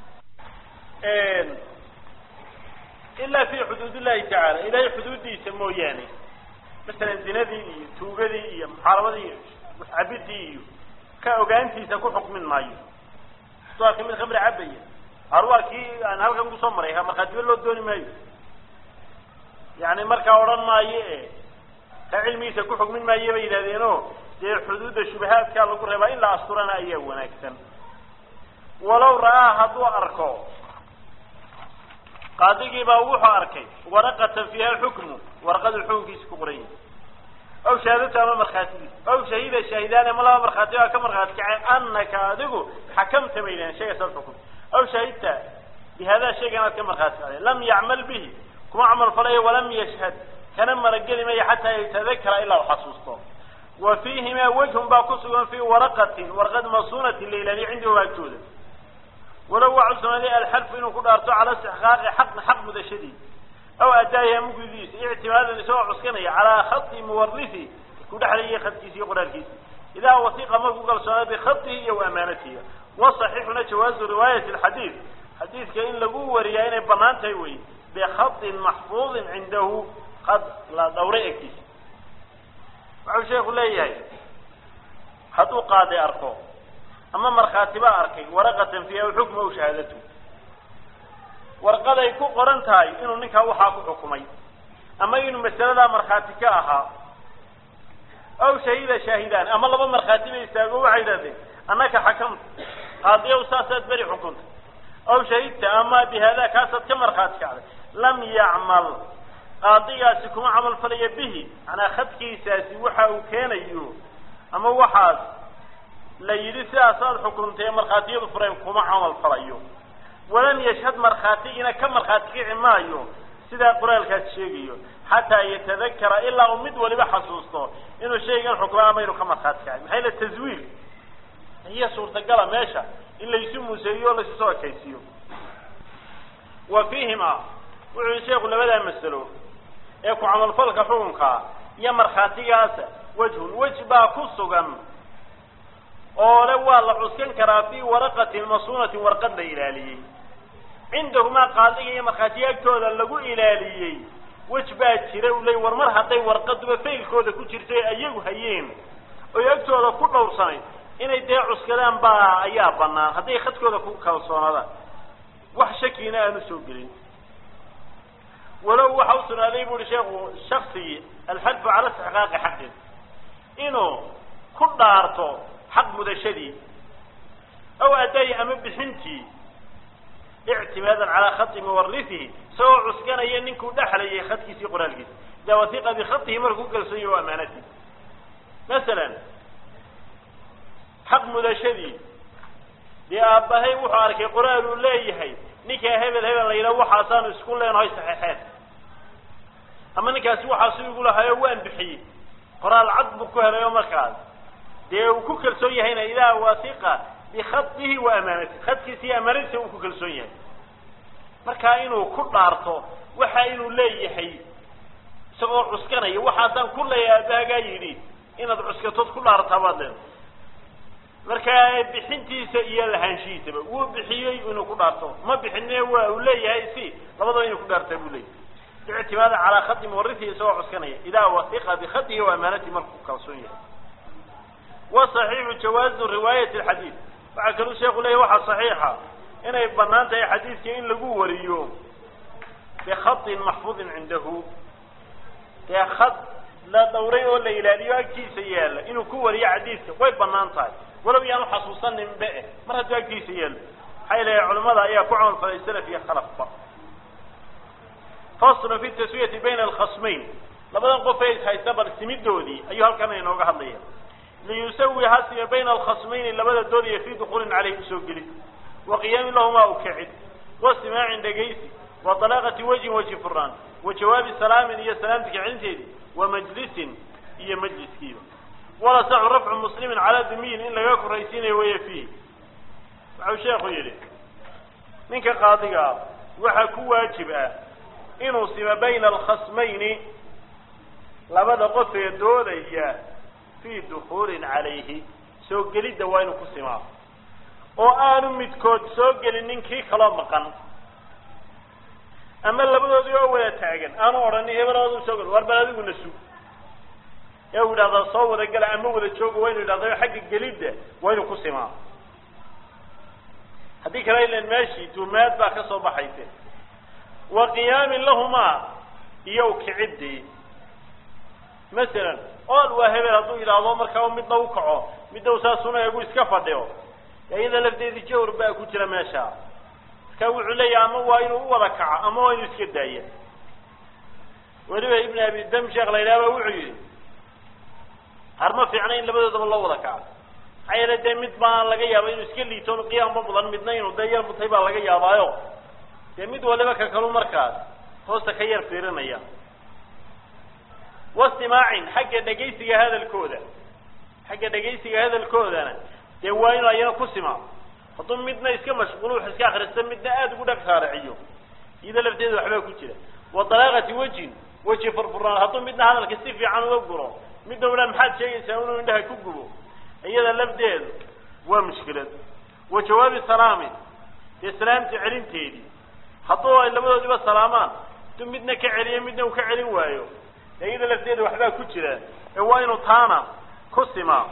ilaa fi xuduud illahi tacaala ilahay xuduuddiisa mooyaane masalan zinadii iyo tuugadii iyo muxaarabadii iyo muscabidii iyo ka ogaantiisa ku xukmin maayo soo arkay mid khamri cabaya ar waa kii aan halkan kusoo maray markhaatiba loo dooni maayo yani markaa odhan maayo e ka cilmigiisa ku xugmin maayo bay yidhahdeeno dee xuduudda shubahaadkaa lagu reebaa in la asturana ayaa wanaagsan walow ra'aa hadduu arko qaadigiibaa wuxuu arkay waraqatan fiiha xukmu warqadu xukunkiisa ku qoran yahay aw shahaadatu ama markhaatigiisa aw shahida shaahidaani ama laba markhaati baa ka markhaati kacay anaka adigu xakamta bay yidhahen shaygaas alxukm aw shahidta bihadaa shayga inaad ka markhaati kacday lam yacmal bihi kuma camal falayo walam yashhad kana marageli maya xataa yatadakara ilaa u xasuusto wa fiihimaa wejhun baa ku sugan fii waraqatin warqad masuunatin la ilaaliyo cindahu agtooda walow waa cusnaaday alxalfu inuu ku dhaarto cala istixqaaqi xaqin xaq mudashadii aw adaahi ama gudidiisa ictimaadan isagoo cuskanaya calaa khati muwarisi ku dhexlayay khadkiisa iyo qoraalkiisa idaa wasiqa markuu kalsoonaa bikhatihi iyo amaanatihi wasaxiixuna jawaazu riwaayati alxadiid xadiidka in lagu wariyaa inay banaan tahay wey bikhatin maxfuudin cindahu qad la dhawray agtiisa wuxuu sheeku leeyahay hadduu qaaday arko ama markhaati baa arkay waraqatan fiiha xukma aw shahaadatu warqaday ku qoran tahay inuu ninkaa waxaa ku xukumay ama inuu masaladaa markhaati ka ahaa aw shahida shaahidaan ama laba markhaati ba istaago waxay yidhahdeen annaka xakamta qaadiyow saasaad beri xukunta aw shahidta ama bihaada kaasaad ka markhaati kacday lam yacmal qaadigaasi kuma camal falaya bihi manaa khadkiisaasi waxa uu keenayo ama waxaas la yidhi sidaasaad xukuntay markhaatiyadu fureen kuma camal falayo walan yashhad markhaatigiina ka markhaati kici maayo sidaa qoraalkaas sheegayo xataa yatadakara ilaa uu mid waliba xasuusto inuu shaygan xukma ama inuu ka markhaati kacay maxay la taswiir iyo suurtagala meesha in laysu museeyo o laysu soo ekaysiiyo wa fiihima wuxuu yihi sheeku labadaa masalo ee ku camalfalka xukunkaa iyo markhaatigaasa wejhun wej baa ku sugan oo le waa la cuskan karaa fii waraqatin masuunatin warqad la ilaaliyey cindahumaa qaadiga iyo markhaatiya agtooda lagu ilaaliyey wej baa jira u ley war mar hadday warqaduba faylkooda ku jirtay ayagu hayeen oy agtooda ku dhowrsanayd inay dee cuskadaan baa ayaa banaan hadday khadkooda ku kalsoonaadaan wax shakiina aanu soo gelin walow waxa u sugnaaday bu uhi sheekhu shaksigii alxadfu cala istixqaaqi xaqin inuu ku dhaarto xaq mudashadii aw adaayi ama bixintii ictimaadan calaa khati muwarisihi isagoo cuskanaya ninkuu dhexlayay khadkiisii qoraalkiisa idaa wasiqa bikhatihi markuu kalsoonyahy o amaanatihi masalan xaq mudashadii dee aabbahay wuxuu arkay qoraal uu leeyahay ninkaa hebel hebel la yidhaha waxaasaanu isku leenahay saxeexeen ama ninkaasi waxaasu igu lahayo waan bixiyey qoraal cad buu ku helayo markaas dee uu ku kalsoon yahayna idaa wasiqa bikhatihi wa amaanatihi khadkiisa iyo amaanadiisa uu ku kalsoon yahay markaa inuu ku dhaarto waxa inuu leeyahay isagoo cuskanaya waxaasaan ku leeyahay aabbahagaa yidhi inaad cuskatood ku dhaartaa baad leedahay markaa bixintiisa iyo lahaanshihiisaba wuu bixiyey inuu ku dhaarto ma bixine waa uu leeyahay si labadaba inuu ku dhaartaa buu leeyahay ictimaada calaa khati muwarisihi isagoo cuskanaya idaa wasiqa bikhatihi wa amaanatihi markuu kalsoon yahay waصaxiixu jawaazu riwaayati alxadiid waxaa kaluu sheeku leeyahy waxaa saxiixa inay banaan tahay xadiidka in lagu wariyo bikhatin maxfuudin cindahu dee khad la dhawray oo la ilaaliyo agtiisa yaalla inuu ku wariyo xadiidka way banaan tahay walow yaanu xasuusaninba eh mar hadduu agtiisa yaallo maxaa ilahay culamada ayaa ku camal falay salaf iyo khalafba faslun fi taswiyati bayna alkhasmayn labadan qof ee ishaysta bal simidoodii ayuu halkan inooga hadlaya liyusawi hasime bayna alkhasmayni labada doodaya fii dukuulin caleyh usoo gelid wa qiyaami lahumaa u kicid wa simaacin dhegaysi wa dalaaqati wajhin wajhi furaan wa jawaabi salaamin iyo salaamti kicinteedii wa majlisin iyo majliskiiba wala saxu rafcu muslimin calaa dumiyin in laga koraysiinayo waya fiih waxau sheekhu yidhi ninka qaadiga ah waxaa ku waajib ah inuu sima bayna alkhasmayni labada qof ee doodaya fi dukuulin calayhi soo gelidda waa inuu ku simaa oo aanu midkood soo gelin ninkii kaloo maqan ama labadoodii oo wada taagan aanu odhanin hebeloodu soo gel war bal adiguna sug ee uu yidhahdaa soo wada gala ama wada jooga waa inu yidhahda xagga gelidda waa inuu ku simaa haddii kale ilan meeshii tuumaad baa ka soo baxayse wa qiyaamin lahumaa iyo ukicidii masalan ool waa hebel hadduu yidhaahdo markaa midna u kaco midna u saasuna eegu iska fadhiyo iyada lafteedii jawr baa ku jira meesha marka wuxuu leeyahay ama waa inuu u wada kaco ama waa inuu iska daaya weliba ibn abi dam sheekh la yidhahba wuxuu yihi har ma fiicna in labadoodaba loo wada kaco maxaa yeele dee mid baa laga yaaba inuu iska liito qiyaamba mudan midna inuu dee yar mutay baa laga yaabaayo dee mid waliba ka kalu markaas hoosta ka yar fiirinaya wastimaacin xagga dhegaysiga hadalkooda xagga dhegaysiga hadalkoodana dee waa inuu ayana ku simaa hadduu midna iska mashquulo wax iska akrista midna aada ugu dhag saaraciyo iyada lafteeda waxbaa ku jira wa dalaaqati wejin weji furfurnaan hadduu midna hadalka si fiican uga guro midna ula maxaad sheegaysaa inuu indhaha ku gubo iyada lafdeedu waa mushkilad wa jawaabi salaamin dee salaamta celinteedii hadduu ay labadoodiba salaamaan hadduu midna ka celiyo midna uu ka celin waayo iyada lafteeda waxbaa ku jira ee waa inuu taana ku simaa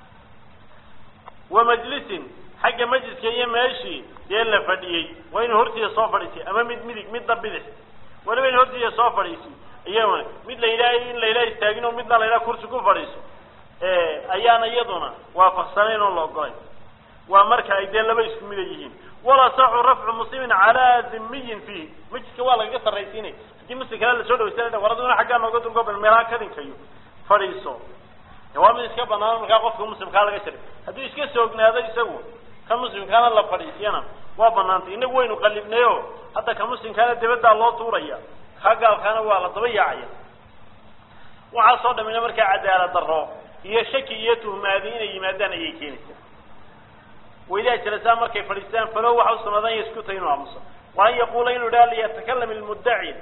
wa majlisin xagga majliska iyo meeshii dee la fadhiyey waa inuu hortiisa soo fadhiisay ama mid midig midna bidix waliba in hortiisa soo fadhiisay iyaguna mid la yidhaha in la yidhaha istaagin oo midna la yidhaha kursi ku fadhiiso ayaana iyaduna waafaqsanayn oo la ogolay waa marka ay dee laba isku mida yihiin wala saxu rafcu muslimin calaa dhimiyin fiih majliska waa lagaga sarraysiinay haddii muslim kale lasoo dhawaysan war aduna xaggaa nooga dungobal meelaha kadinkayo fadhiiso waa mid iska banaan markaa qofka muslimkaa laga sharay hadduu iska soognaado isagu ka muslimkaana la fadhiisiyana waa banaantay inagu waynu qalibnayo hadda ka muslimkaana dibaddaa loo tuuraya ka gaalkaana waa la daba yaacaya waxaasoo dhamina markaa cadaalad darro iyo shaki iyo tuhmaadi inay yimaadaan ayay keenaysaa waidaa jalasaa markay fadhiistaan falow waxa u sunaadanya isku tay inuu aamuso wa an yaquula inuu idhaha liyatakalam ilmuddaci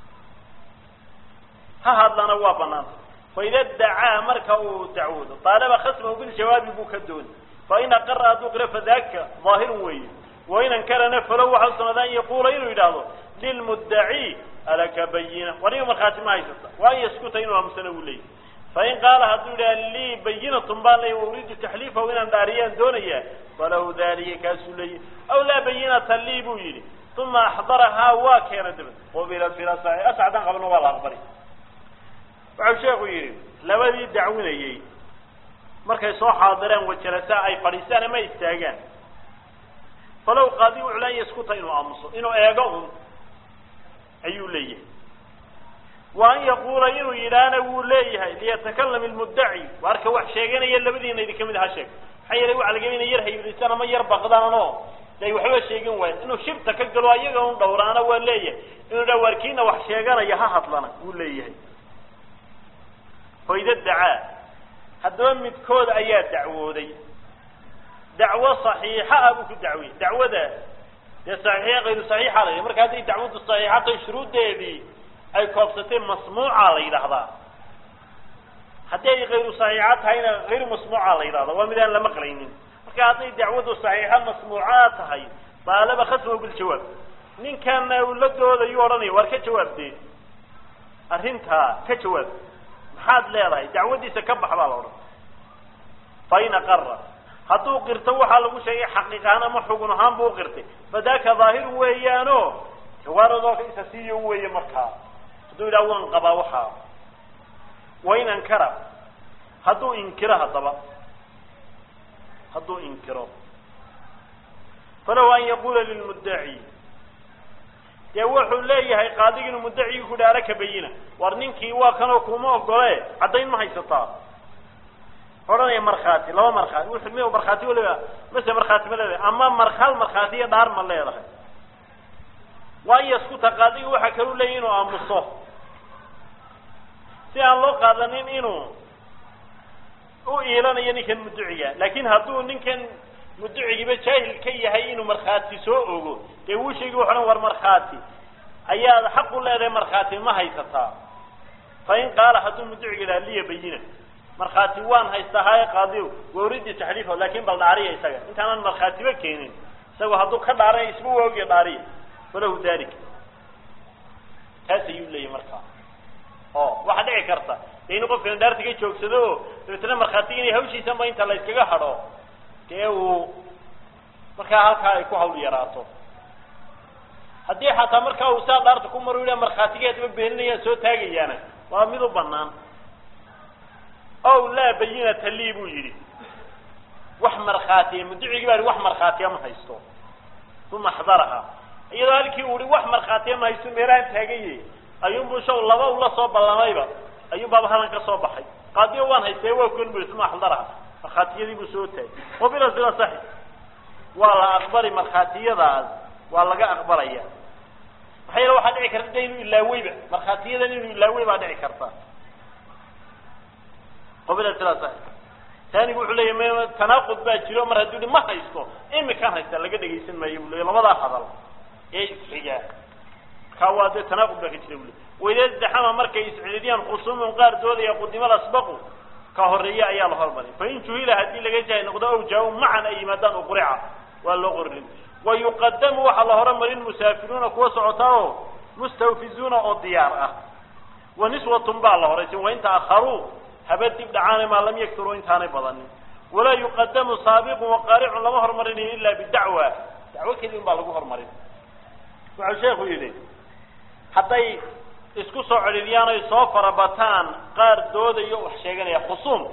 ha hadlana waa banaanta faida dacaa marka uu dacwoodo aalaba khasmahu biljawaabi buu ka dooni fain aqara hadduu qiro fadaaka daahirun weeye wain ankarana falow waxa u sunaada an yaquula inuu yidhaahdo lilmuddaci alaka bayina waniga markhaati ma haysata wa an yaskuta inuu aamusana uu leeyahy fain qaala hadduu yidhaha lii bayinatun baan leey uriidu taxliifahu inaan dhaariyaan doonaya falahu dalika kaasuu leeyahy aw laa bayinata lii buu yidhi uma axdarahaa waa keena dabad qubilat fi lasaxi ascadaan qabna waa la aqbali waxau sheekhu yidhi labadii dacwinayey markay soo xaadireen wajalasa ay fadhiistaan ama istaagaan falow qaadi wuxuu leeya iskuta inuu aamuso inuu eego un ayuu leeyahay wa an yaquula inuu yidhaahna wuu leeyahay liyatakalam ilmuddaci waarka wax sheeganaya labadiina idin kamid ha sheeg maxaa yeelay waxa laga inay yar haybrisaan ama yar baqdaan oo de ay waxba sheegin waayeen inuu shibta ka galo ayaga un dhowraana waa leeyahay inuu dha waarkiina wax sheeganaya ha hadlana wuu leeyahay hoyda dacaa haddaba midkood ayaa dacwooday dacwo saxiixa ah buu ku dacwiyey dacwada dee saxiixiya kayru saxiixa la yidhaha marka hadday dacwaddu saxiixa tahay shuruuddeedii ay koobsatay masmuuca la yidhaahdaa haddii ay kayru saxiixa tahayna hayru masmuuca la yidhahda waa mid aan la maqlaynin marka hadday dacwaddu saxiixa masmuucaa tahay baalaba khasma biljawaab ninkana uu la doodayu odhanaya waar ka jawaabdee arrintaa ka jawaab maxaad leedahay dacwaddiisa ka bax baa la odhan fain aqara hadduu qirto waxaa lagu sheegay xaqiiqahaan ama xugun ahaan buu uqirtay fadaaka dhaahiru weeyaano jawaaradoo isa siiyo weeye markaa hadduu yidhaha waan qabaa waxaa wain ankara hadduu inkiro haddaba hadduu inkiro falow an yaquula lilmuddaci dee wuxuu leeyahay qaadigi inuu muddacigii ku dhaara ka bayina war ninkii waa kanoo kuma ogole caddayn ma haysataa odhanaya markhaati laba markhaati wuxuu mi markhaati waliba mase markhaati ma leedahay ama mar hal markhaati iyo dhaar ma leedahay waa in yaskuta qaadigi waxaa kalu leeyahy inuu aamuso si aan loo qaadanin inuu u iilanayo ninkan mudduciga laakin hadduu ninkan mudducigiiba jaahil ka yahay inuu markhaati soo ogo dee wuu sheegi wuxu dhan war markhaati ayaad xaq u leedahay markhaati ma haysataa fa in qaala hadduu mudduciga yidhaha liya bayina markhaati waan haystaa haye qaadiw wa uridi taxliifahu laakin bal dhaariya isaga intaanan markhaatiba keenin isagoo hadduu ka dhaaranay isba waagiyo dhaariya falahu dalik taas ayuu leeyahy markaa o waxaa dhici karta dee inu qofkan dhaarta ka joogsado oo dabeetna markhaatiga inay hawshiisanba inta la yskaga hadho dee uu markaa halkaa ay ku hawl yaraato haddii xataa markaa uu saa dhaarta ku maro yidha markhaatigeedaba beeninayaan soo taagayaana waa mid u banaan ow laa bayinata lii buu yidhi wax markhaatiya mudicigii baa wax markhaatiya ma haysto uma axdaraha iyadoo halkii uu ihi wax markhaatiya ma haysto meelahan taagaye ayuunbuu shaw laba ula soo ballamayba ayuun baaba halan ka soo baxay qaadiyo waan haystay waa kon bui uma axdaraha markhaatiyadii buu soo taagay wabila sila saxi waa la aqbali markhaatiyadaas waa laga aqbalaya maxaa yeele waxaa dhici karta de inuu ilaaweyba markhaatiyadan inuu ilaawey baa dhici karta qabila sila saxi taanigu wuxuu leeyahy m tanaaqud baa jiro mar hadduu hi ma haysto imikaan haysta laga dhegaysan maayo bu leey labadaa hadal ee isxigaa kaa waa dee tanaaqud baa ka jira bu le wayda zaxama markay iscididiyaan khusuumun qaar doodaya qudimada asbaqu ka horeeya ayaa la hormarin fain juhila haddii laga jahay noqdo aw jaa macan ay yimaadaan uqrica waa loo qorin wa yuqadamu waxaa la horumarin musaafiruuna kuwa socotaa oo mustawfizuuna oo diyaar ah wa niswatun baa la horaysin wain ta'akharuu haba dib dhacaana maa lam yakturuu intaanay badanin walaa yuqadamu saabiqun waqaaricun lama hormarinayo ila bidacwa dacwo keli un baa lagu hormarin wuxuu sheekhu yidhi hadday isku soo cedhidiyaan oy soo farabataan qaar doodayo wax sheeganaya khusuum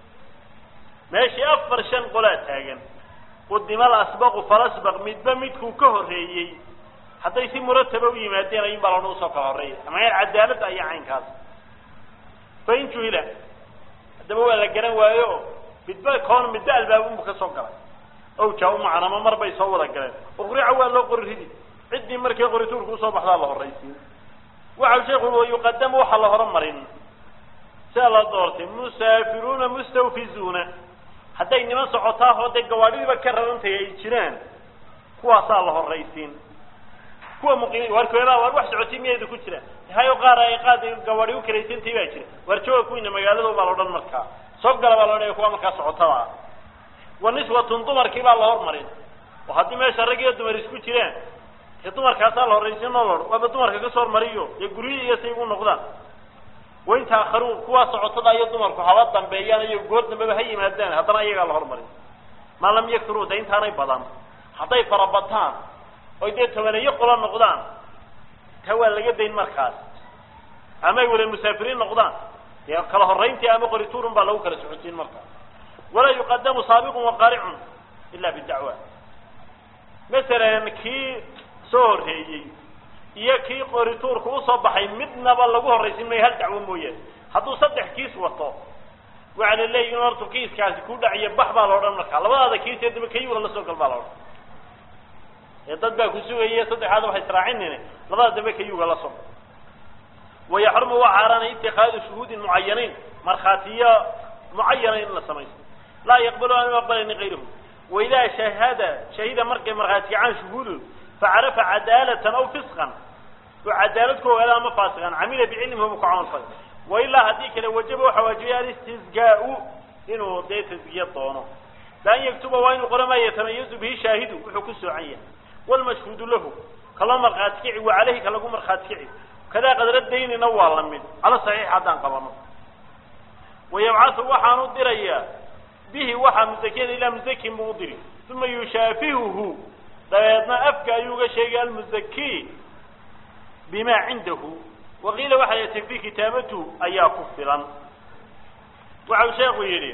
meeshii afar shan qolaa taagan qudimal asbaqu falasbaq midba midkuu ka horreeyey hadday si murataba u yimaadeen ayun baa lana usoo kala horreeya ama cadaaladda iyo caynkaas fain juhila haddaba waa la garan waayo midba koon midba albaabunbu ka soo galay ow jaa umacan ama mar bay soo wada galeen uqrica waa loo qori ridi ciddii markii qorituurka usoo baxdaa la horraysiin waxau sheekhu wa yuqadamu waxaa la horumarin sidaa la doortay musaafiruuna mustawfizuuna hadday niman socotaa oo dee gawaadhidiiba ka rarantay ay jiraan kuwaasaa la horraysiin kuwa muqiim waarkoodaa waar wax socotay miyayda ku jiraan hayo qaar ay qaad gawaadhi u karaysantay baa jira waar jooga kuwiina magaalada baa la odhan markaa soo gala baa la odhanaya kuwa markaa socotada ah wa niswatun dumarkii baa la hormarin oo haddii meesha rag iyo dumar isku jiraan dee dumarkaasaa la horraysiin oo laodhan waaba dumarka kasoo hormariyo dee guryihi iyo say ugu noqdaan wain taakharuu kuwaa socotada iyo dumarku haba dambeeyaan iyo goor dambeba ha yimaadaan haddana iyagaa la hormarin maa lam yakturuu de intaanay badan hadday farabataan oy dee tobaneeyo qolo noqdaan taa waa laga dayn markaas ama ay wala musaafiriin noqdaan dee kala horrayntii ama qorituurun baa lagu kala socotiin markaas walaa yuqadamu saabiqun waqaaricun ila bidacwa masalan kii soo horreeyey iyo kii qorituurka usoo baxay midnaba lagu horraysin mayo hal dacwo mooyaane hadduu saddex kiis wato waxaa la leeyihi in hortu kiiskaasi ku dhaciyo bax baa la odhan markaa labadaada kiis ee daba kayuula la soo gal baa la odhan ee dad baa ku sugaya saddexaada waxay israacinine labada dambe kayuga la soo gal wayaxrumu waa xaaraanay itikaadu shuhuudin mucayaniin markhaatiyo mucayana in la samaysto laa yaqbalu an aqbalayni kayruhu waidaa shahada shahida markay markhaati kacaan shuhuudu facarafa cadaalatan aw fisqan oo cadaalad ku ogaada ama faasiqan camila bicilmihi bu ka camal falay wailaa haddii kale wajaba waxa waajibay alistizgaau inuu dee tasgiya doono laan yaktuba waa inuu qora maa yatamayazu bihi shaahidu wuxuu ku soocan yahay wlmashhuudu lahu kaloo markhaati kici wa caleyhi ka lagu markhaati kici kadaa qadra daynina waa la mid cala saxiix haddaan qabano wayabcathu waxaan u dirayaa bihi waxaa musakiyada ilaa musakin buu u diri uma yushaafihuhu dabeedna afka ayuu uga sheegay almuzaki bima cindahu waqiila waxaa yati fi kitaabatu ayaa ku filan waxau sheekhu yidhi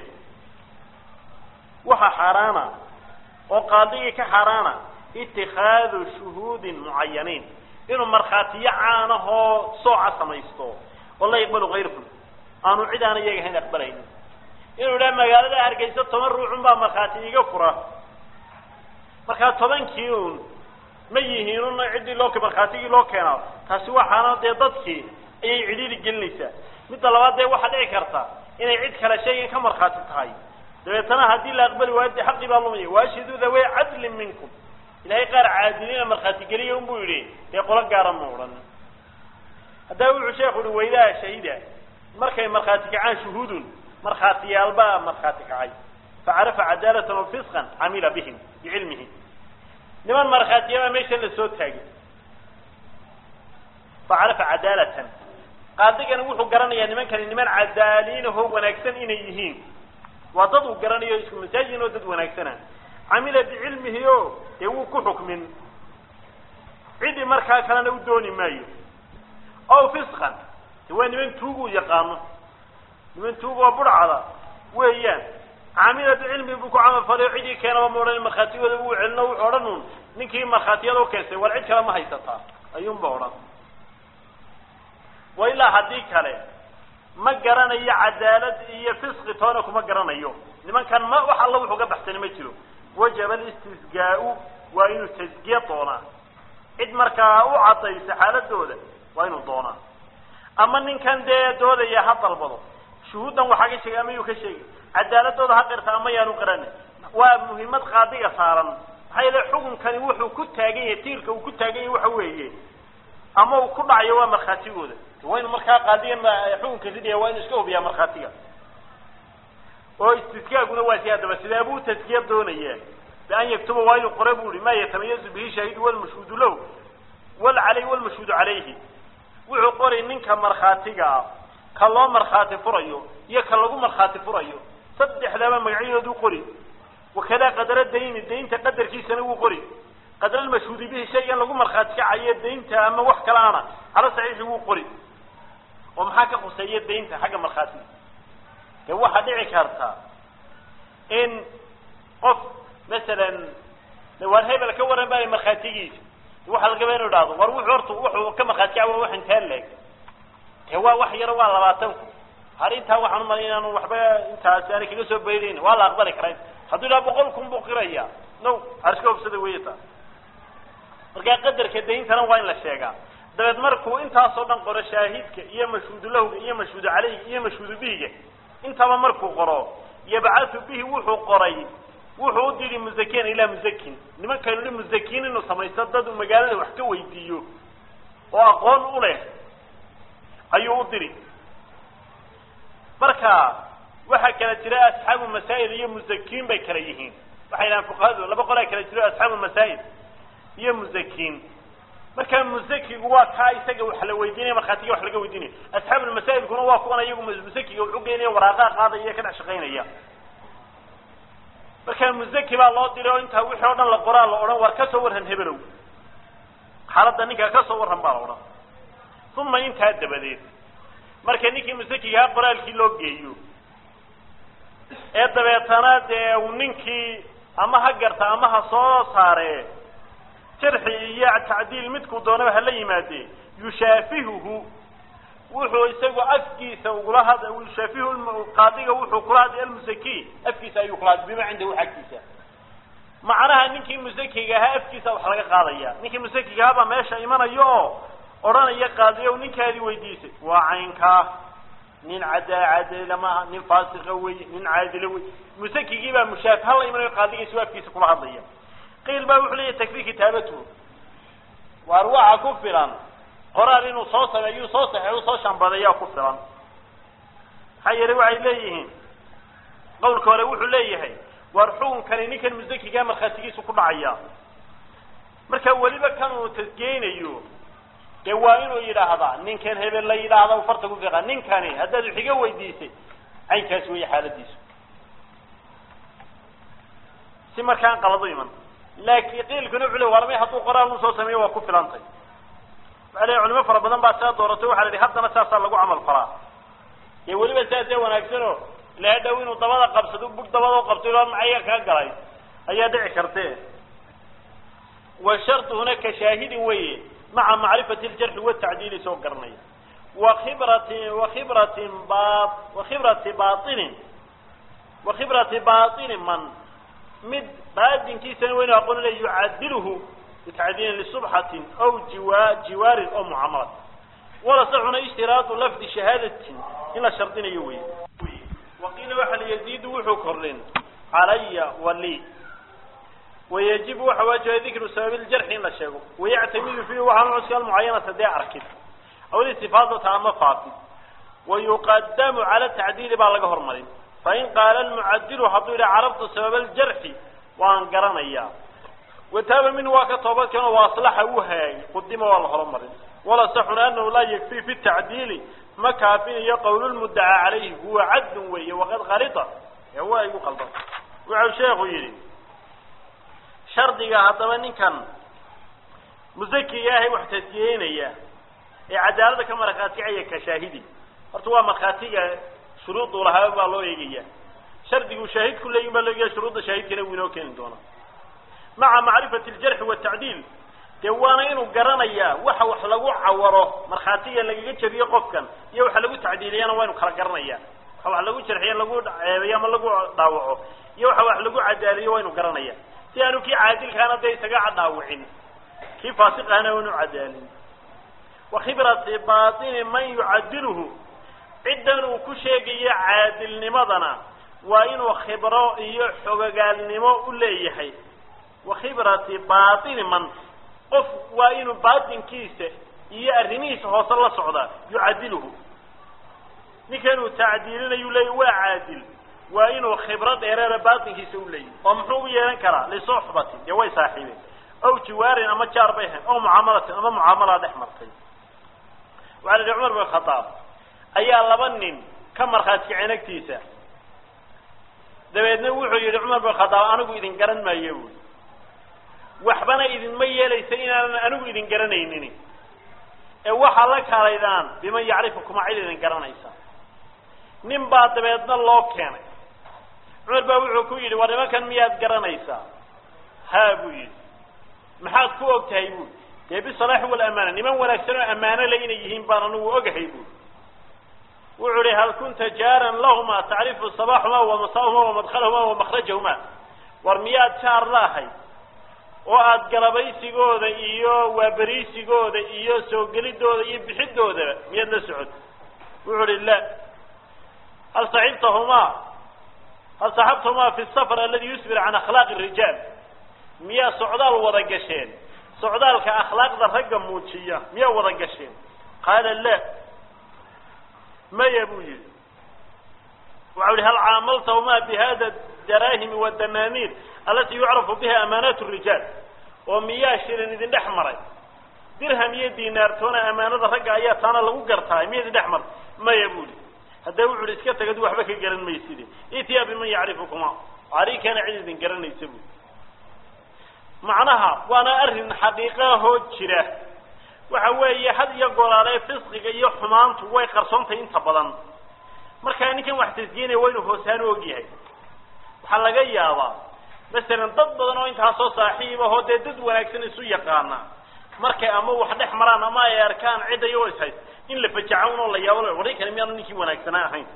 waxa xaaraana oo qaadigii ka xaaraana itikaadu shuhuudin mucayaniin inuu markhaatiyo caanahoo sooca samaysto oo la yaqbalu kayrkum aanu cid aan iyaga hayn aqbalaynin inuu idhaha magaalada hargeysa toban ruucun baa markhaati iga fura markaa tobankii un ma yihiin un ciddii loo markhaatigii loo keenaa taasi waxaana dee dadkii ayay cidhiiri gelinaysaa midda labaad dee waxaa dhici karta inay cid kale shaygan ka markhaati tahay dabeetana haddii la aqbali waayo dee xaqii baa lumaya waashhiduu dhawey cadlin minkum ilahay qaar caadiliina markhaati geliya un buu yidhi dee qolo gaara ma odhan haddaba wuxuu sheekhu uhi waydaa shahida markay markhaati kacaan shuhuudun markhaatiyaalbaa markhaati kacay facarafa cadaalatan wa fisqan camila bihim bicilmihi niman markhaatiyabaa meeshan la soo taagay facarafa cadaalatan qaadigani wuxuu garanayaa nimankani niman cadaaliinahoo wanaagsan inay yihiin waa dad uu garanayo isku masaajin oo dad wanaagsana camila bicilmihi o dee wuu ku xukmin ciddi markaa kalena u dooni maayo ow fisqan de waa niman tuugu yaqaano niman tuug oo budhcada weeyaan camila bicilmihi buu ku camal falay o ciddii keenaba ma odhan markhaatigooda uu celino wuxuu odhan un ninkii markhaatiyada u keensay war cid kale ma haysataa ayuunba odhan wa ilaa haddii kale ma garanayo cadaalad iyo fisqi toona kuma garanayo nimankan ma wax alla wuxuu ka baxsani ma jiro wajaba alistisgaa-u waa inuu tasgiya doonaa cid markaa u caddaysa xaaladooda waa inuu doonaa ama ninkan dee doodaya ha dalbado shuhuuddan waxaa ka sheegay ama yuu ka sheegay cadaaladooda ha qirta ama yaanu qirani waa muhiimad qaadiga saaran maxaa yeele xukunkani wuxuu ku taagan yahay tiirka uu ku taagan yahay waxa weeye ama uu ku dhacayo waa markhaatigooda waa inu markaa qaadiga xukunka ridaya waa inu iska hubiyaa markhaatiga oo istiskaaguna waa si haddaba sidee buu taskiya doonaya bian yaktuba waa inuu qore bu ihi ma yatamayazu bihi shaahidu walmashhuudu lahu wal caleyh walmashhuudu calayhi wuxuu qoray ninka markhaatiga ah ka loo markhaati furayo iyo ka lagu markhaati furayo saddexdaba magacyadooduu qori wakadaa qadara dayni daynta qadarkiisana wuu qori qadra almashhuudi bihi shaygan lagu markhaati kacayo daynta ama wax kale ana cala saxiixi wuu qori oo maxaa ka khuseeya daynta xagga markhaatiga dee waxaa dhici karta in qof masalan waar hebel ka waran baa markhaatigiisa waxaa lagaba inu dhahdo war wuxuu horta wuxuu ka markhaati kaca waa wax intaa leeg dee waa wax yaro waa labaatan ku har intaa waxaan umalay inaanu waxba intaasi aanay kaga soo baydayn waa la aqbali karaa hadduu idhaha boqol kun buu qiraya no arska hobsada weya taa markaa qadarka dayntana waa in la sheegaa dabeed markuu intaasoo dhan qoro shaahidka iyo mashhuudu lahga iyo mashhuudu caleyga iyo mashhuudu bihiga intaba markuu qoro yabcathu bihi wuxuu qoray wuxuu u diri muzakiyan ilaa muzakin nimankaynu hi muzakiin inuu samaysto dad uu magaalada wax ka weydiiyo oo aqoon u leh ayuu u diri marka waxaa kala jira asxaabu masaa'il iyo muzakiin bay kala yihiin waxay dhahaan fuqahadu laba qolaa kala jiro asxaabu masaa'il iyo muzakiin marka muzakigu waa kaa isaga wax la weydiinaya markhaatiga wax laga weydiinaya asxaabulmasaa'ilkuna waa kuwan ayagu muzakiga wuxu geenaya waraaqaa qaadaya ka dhex shaqaynaya marka muzaki baa loo diray oo intaa wixii o dhan la qoraa la odhan war ka soo warran hebelow xaaladda ninkaa ka soo warran baa la odhan uma intaa dabadeed marka ninkii musakigaha qoraalkii loo geeyo ee dabeetana dee uu ninkii ama ha garta ama ha soo saaree jarxi iyo tacdiil midkuu doonaba hala yimaadee yushaafihuhu wuxuu isagu afkiisa ugula had yushaafihu qaadiga wuxuu kula hadlay almusaki afkiisa ayuu kula hadlay bima cindahu xaggiisa macnaha ninkii musakiga ahaa afkiisa wax laga qaadaya ninkii musakiga ahaa baa meesha imanayo oo odhanaya qaadiyow ninkaadii weydiisay waa caynkaa nin cadaa cadila maaha nin faasiqa wey nin caadila wey musakigii baa mushaafi hala imanayo qaadigiisa afkiisa kula hadlaya qiil baa wuxuu leeyahy takfir kitaabatuhu waar waxa ku filan qoraal inuu soo sameeyo soo saxeeyo soo shambadeeyaa ku filan maxaa yeelay waxay leeyihiin qawlka hore wuxuu leeyahay waar xukunkani ninkan musakigaa markhaatigiisu ku dhacaya marka weliba kan uu tasgeynayo dee waa inuu yidhaahdaa ninkan hebel la yidhaahda farta ku fiiqa ninkani haddaad wax iga weydiisay caynkaas weeye xaaladiisu si markaan qalado iman laakiin qiilkuna wuxuu le warmay hadduu qoraal u soo sameeyo waa ku filantay waxa le culimo fara badan baa saa dooratay waxa la yihi haddana saasaa lagu camal falaa dee weliba saasee wanaagsano ilaa dhow inuu dabada qabsado bug dabada u qabto ilaa macaya kaa galay ayaa dhici karte wa sharduhuna ka shaahidin weye maca macrifati ljarxi watacdiili soo garanaya wa khibrati wa khibratin ba wa khibrati bainin wa khibrati baini man mid baadinkiisana waynu aqoonina yucadiluhu bitacdiilin lisubxatin aw jiwa jiwaarin oo mucaamalad wala saxuna ishtiraadu lafdi shahaadatin in la shardinayo wey waqiila waxa la yaziidu wuxuu kordhin calaya wali wayajibu waxa waajiba dikru sababi ljarxi in la sheego wayactamidu fiihi waxaa cuska almucayanata dee arkid aw listifaadata ama faafid wayuqadamu cala tacdiili baa laga hormarin fain qaala almucadilu hadduu yidhaha carabtu sababa aljarxi waan garanayaa wataaba minhu waa ka toobadkeenoo wa aslaxa uu hayaay qudima waa la horumarin wala saxuna anahu laa yakfii fi tacdiili ma kaafinayo qowl lmuddaca calayhi huwa cadlun weeye waqad kalita ee waa igu qaldan wuxuu sheekhu yidhi shardiga haddaba ninkan musakiga ahay wax tasjiyeynaya ee cadaalada ka markhaaticaya ka shaahidi horta waa markhaatiga shuruuduu lahaa baa loo eegaya shardiguu shaahidku leeyin baa loo eegaya shuruudda shaahidkana wuu inoo keeni doonaa maca macrifati aljarxi watacdiil dee waana inuu garanayaa waxa wax lagu cawaro markhaatiga lagaga jeriyo qofkan iyo waxa lagu tacdiiliyana waa inu kala garanaya waxa wax lagu jarxiyo lagu ceebayo ama lagu dhaawaco iyo waxa wax lagu cadaaliyo waa inu garanaya si aanu kii caadilkaana dee isaga dhaawicin kii faasiqahana waa inu cadaalin wa khibrati baatini man yucadiluhu ciddan uu ku sheegayo caadilnimadana waa inuu khibro iyo xogogaalnimo u leeyahay wa khibrati baatini man qof waa inuu baatinkiisa iyo arrimihiisa hoose la socdaa yucadiluhu ninkan uu tacdiilinayu leeya waa caadil waa inuu khibro dheereera baatinkiisa u leeyahy oo muxuu u yeelan karaa lisuxbatin dee way saaxiibeen ow jiwaarin ama jaar bay ahayn ow mucaamalatin ama mucaamalaa dhex martay waxaa la yihi cumar bin khadaab ayaa laba nin ka markhaati kaceen agtiisa dabeedna wuxuu yihi cumar bin khadaab anigu idin garan maayo buui waxbana idinma yeelaysa inaanan anigu idin garanaynin ee waxaa la kaalaydaan biman yacrifukuma cid idin garanaysa nin baa dabeedna loo keenay cumar baa wuxuu ku yidhi war nimankan miyaad garanaysaa haa buu yidhi maxaad ku og tahay buui dee bisalaaxi walamaana niman wanaagsan oo ammaano le inay yihiin baan anigu ogahay buui wuxuu ihi hal kunta jaaran lahuma tacrifu sabaxuma wamasaahuma wamadkhalahuma wamakrajahuma war miyaad jaar laahay oo aada galabaysigooda iyo waaberiisigooda iyo soo gelidooda iyo bixidoodaba miyaad la socod wuxuu ihi la hal saxibtahumaa hal saxabtahumaa fi safar aladi yusbir can akhlaaqi rijaal miyaa socdaal wada gasheen socdaalka akhlaaqda ragga muujiya miyaa wada gasheen qaala la maya buu yihi waxau ihi hal caamaltahumaa bihada daraahimi wadanaaniir alati yucrafu biha amaanaat rijaal oo miyaa shirin idin dhex maray dirham iyo dinaartoona amaanada ragga ayaa taana lagu gartaay miya idin dhex maray maya buu ihi haddee wuxu uhi iska tagad waxba ka garan mayside itiya biman yacrifukuma arikana cid idin garanaysa bui macnaha waana arrin xaqiiqahoo jira waxa weeye had iyo goraale fisqiga iyo xumaantu way qarsoontahay inta badan markaa ninkan wax tasjiinaya waa inuu hoosaan u ogyahay waxaa laga yaabaa masalan dad badan oo intaasoo saaxiib ahoo dee dad wanaagsan isu yaqaana markay ama wax dhex maraan ama ay arkaan cidda iyagoo is hays in la fajaca unoo la yaabo waray kale miyaanu ninkii wanaagsanaa ahayn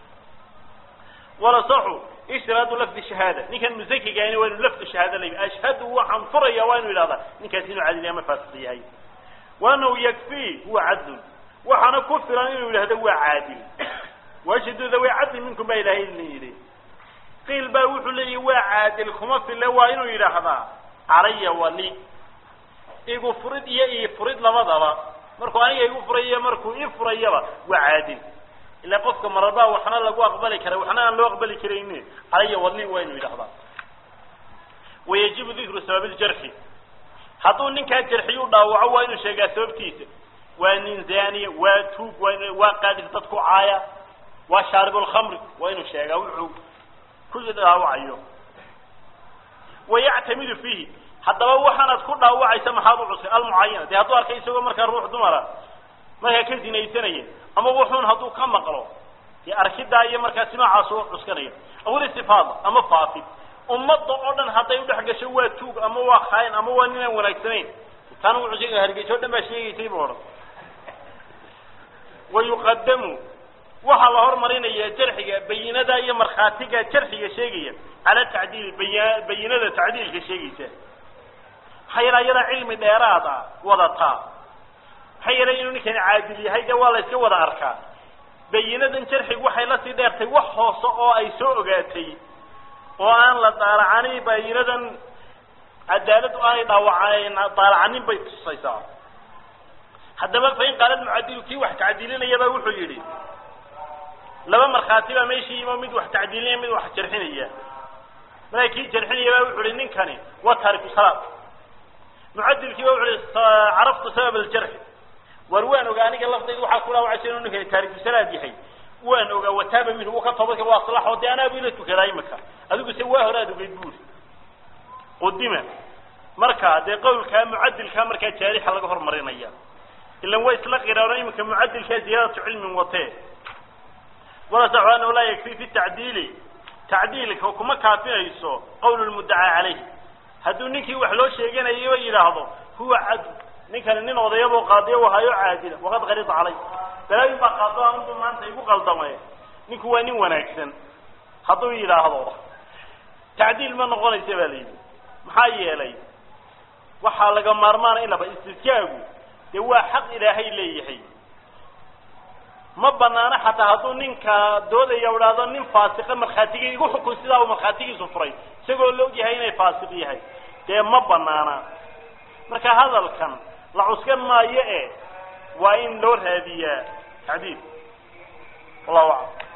wala saxu ishtiraadu lafdi shahaada ninkan musakigaani waa inu lafdu shahaada la ashhadu waxaan furaya waa inu yidhahdaa ninkaas inuu cadil ama faasiq yahay wa anahu yakfii huwa cadlun waxaana ku filan inuu yidhahdo waa caadil waashhadu dawi cadli minkum baa ilahay idin yidhi qiil baa wuxuu leeyahy waa caadil kuma fille waa inuu yidhaahdaa calaya wali igu furid iyo ii furid labadaba markuu aniga igu furayo markuu ii furayaba waa caadil ilaa qofka mararbaa waxna lagu aqbali kara waxna aan loo aqbali karayni calaya wali waa inuu yidhahdaa wayajibu dikru sabab ljarxi hadduu ninkaa jarxiyu dhaawaco waa inuu sheegaa sababtiisa waa nin zaniya waa tuug waa in waa qaadis dad ku caaya waa shaarib lkhamri waa inuu sheegaa wuxuu ku dhaawacayo wayactamidu fiihi haddaba waxaanaad ku dhaawacaysa maxaad u cusay almucayana dee hadduu arkay isagoo markaa ruux dumara markaa ka zinaysanaya ama wuxuun hadduu ka maqlo dee arkidaa iyo markaasi noocaas u cuskanaya awil istifaada ama faafid ummadda oo dhan hadday udhex gasho waa tuug ama waa khaayan ama waa ninaan wanaagsanayn taana wuxuu sheegaya hargeyso o dhan baa sheegaysay bu odhan wayuqadamu waxaa la hormarinaya jarxiga bayinada iyo markhaatiga jarxiga sheegaya cala tacdiil bay bayinada tacdiilka sheegaysa maxaa yeele ayadaa cilmi dheeraad a wadataa maxaa yeele inuu ninkani caadil yahay dee waa la iska wada arkaa bayinadan jarxigu waxay lasii dheertay wax hoose oo ay soo ogaatay oo aan la daalacanin bayinadan cadaaladu aanay dhaawaca daalacanin bay tusaysaa haddaba fain qaala mucadilu kii wax tacdiilinayaba wuxuu yidhi laba markhaati baa meeshii yimo mid wax tacdiilinaya mid wax jarxinaya markaa kii jarxinaya ba wuxu uhi ninkani waa taariku salaad mucadilkii ba wuxu uhi caraftu sabab aljarxi war waan ogaa aniga laftayda waxaa ku dhaawacaysa inuu ninkani taariku salaad yahay waan ogaa wataaba minhu uu ka toobadka waa salaxoo dee anaabu ila tukadaa imika adigu se waa hore aad ogeyd buuri qudima marka dee qawlkaa mucadilkaa markaa jaarixa laga hormarinaya ilan way isla qiraano iminka mucadilkaa ziyaadatu cilmin watee walasaxu anahu laa yakfi fi tacdiili tacdiilka kuma kaafinayso qawl lmuddacaa calayh hadduu ninkii wax loo sheeganayo yidhaahdo huwa cad ninkani nin odayaboo qaadiyo wahayo caadila waqad qarida calay balaayin baa qaado anugu maanta igu qaldamay ninku waa nin wanaagsan hadduu yidhaahdo tacdiil ma noqonaysa baa la yidhi maxaa yeelay waxaa laga maarmaana in laba istidkaagu dee waa xaq ilaahay leeyahay ma banaano xataa hadduu ninka doodaya idhaahdo nin faasiqa markhaatiga igu xukun sidaa uu markhaatigiisu furay isagoo la ogyahay inay faasiq yahay dee ma banaana marka hadalkan la cuskan maayo e waa in loo raadiyaa tacdiil wallahu aclam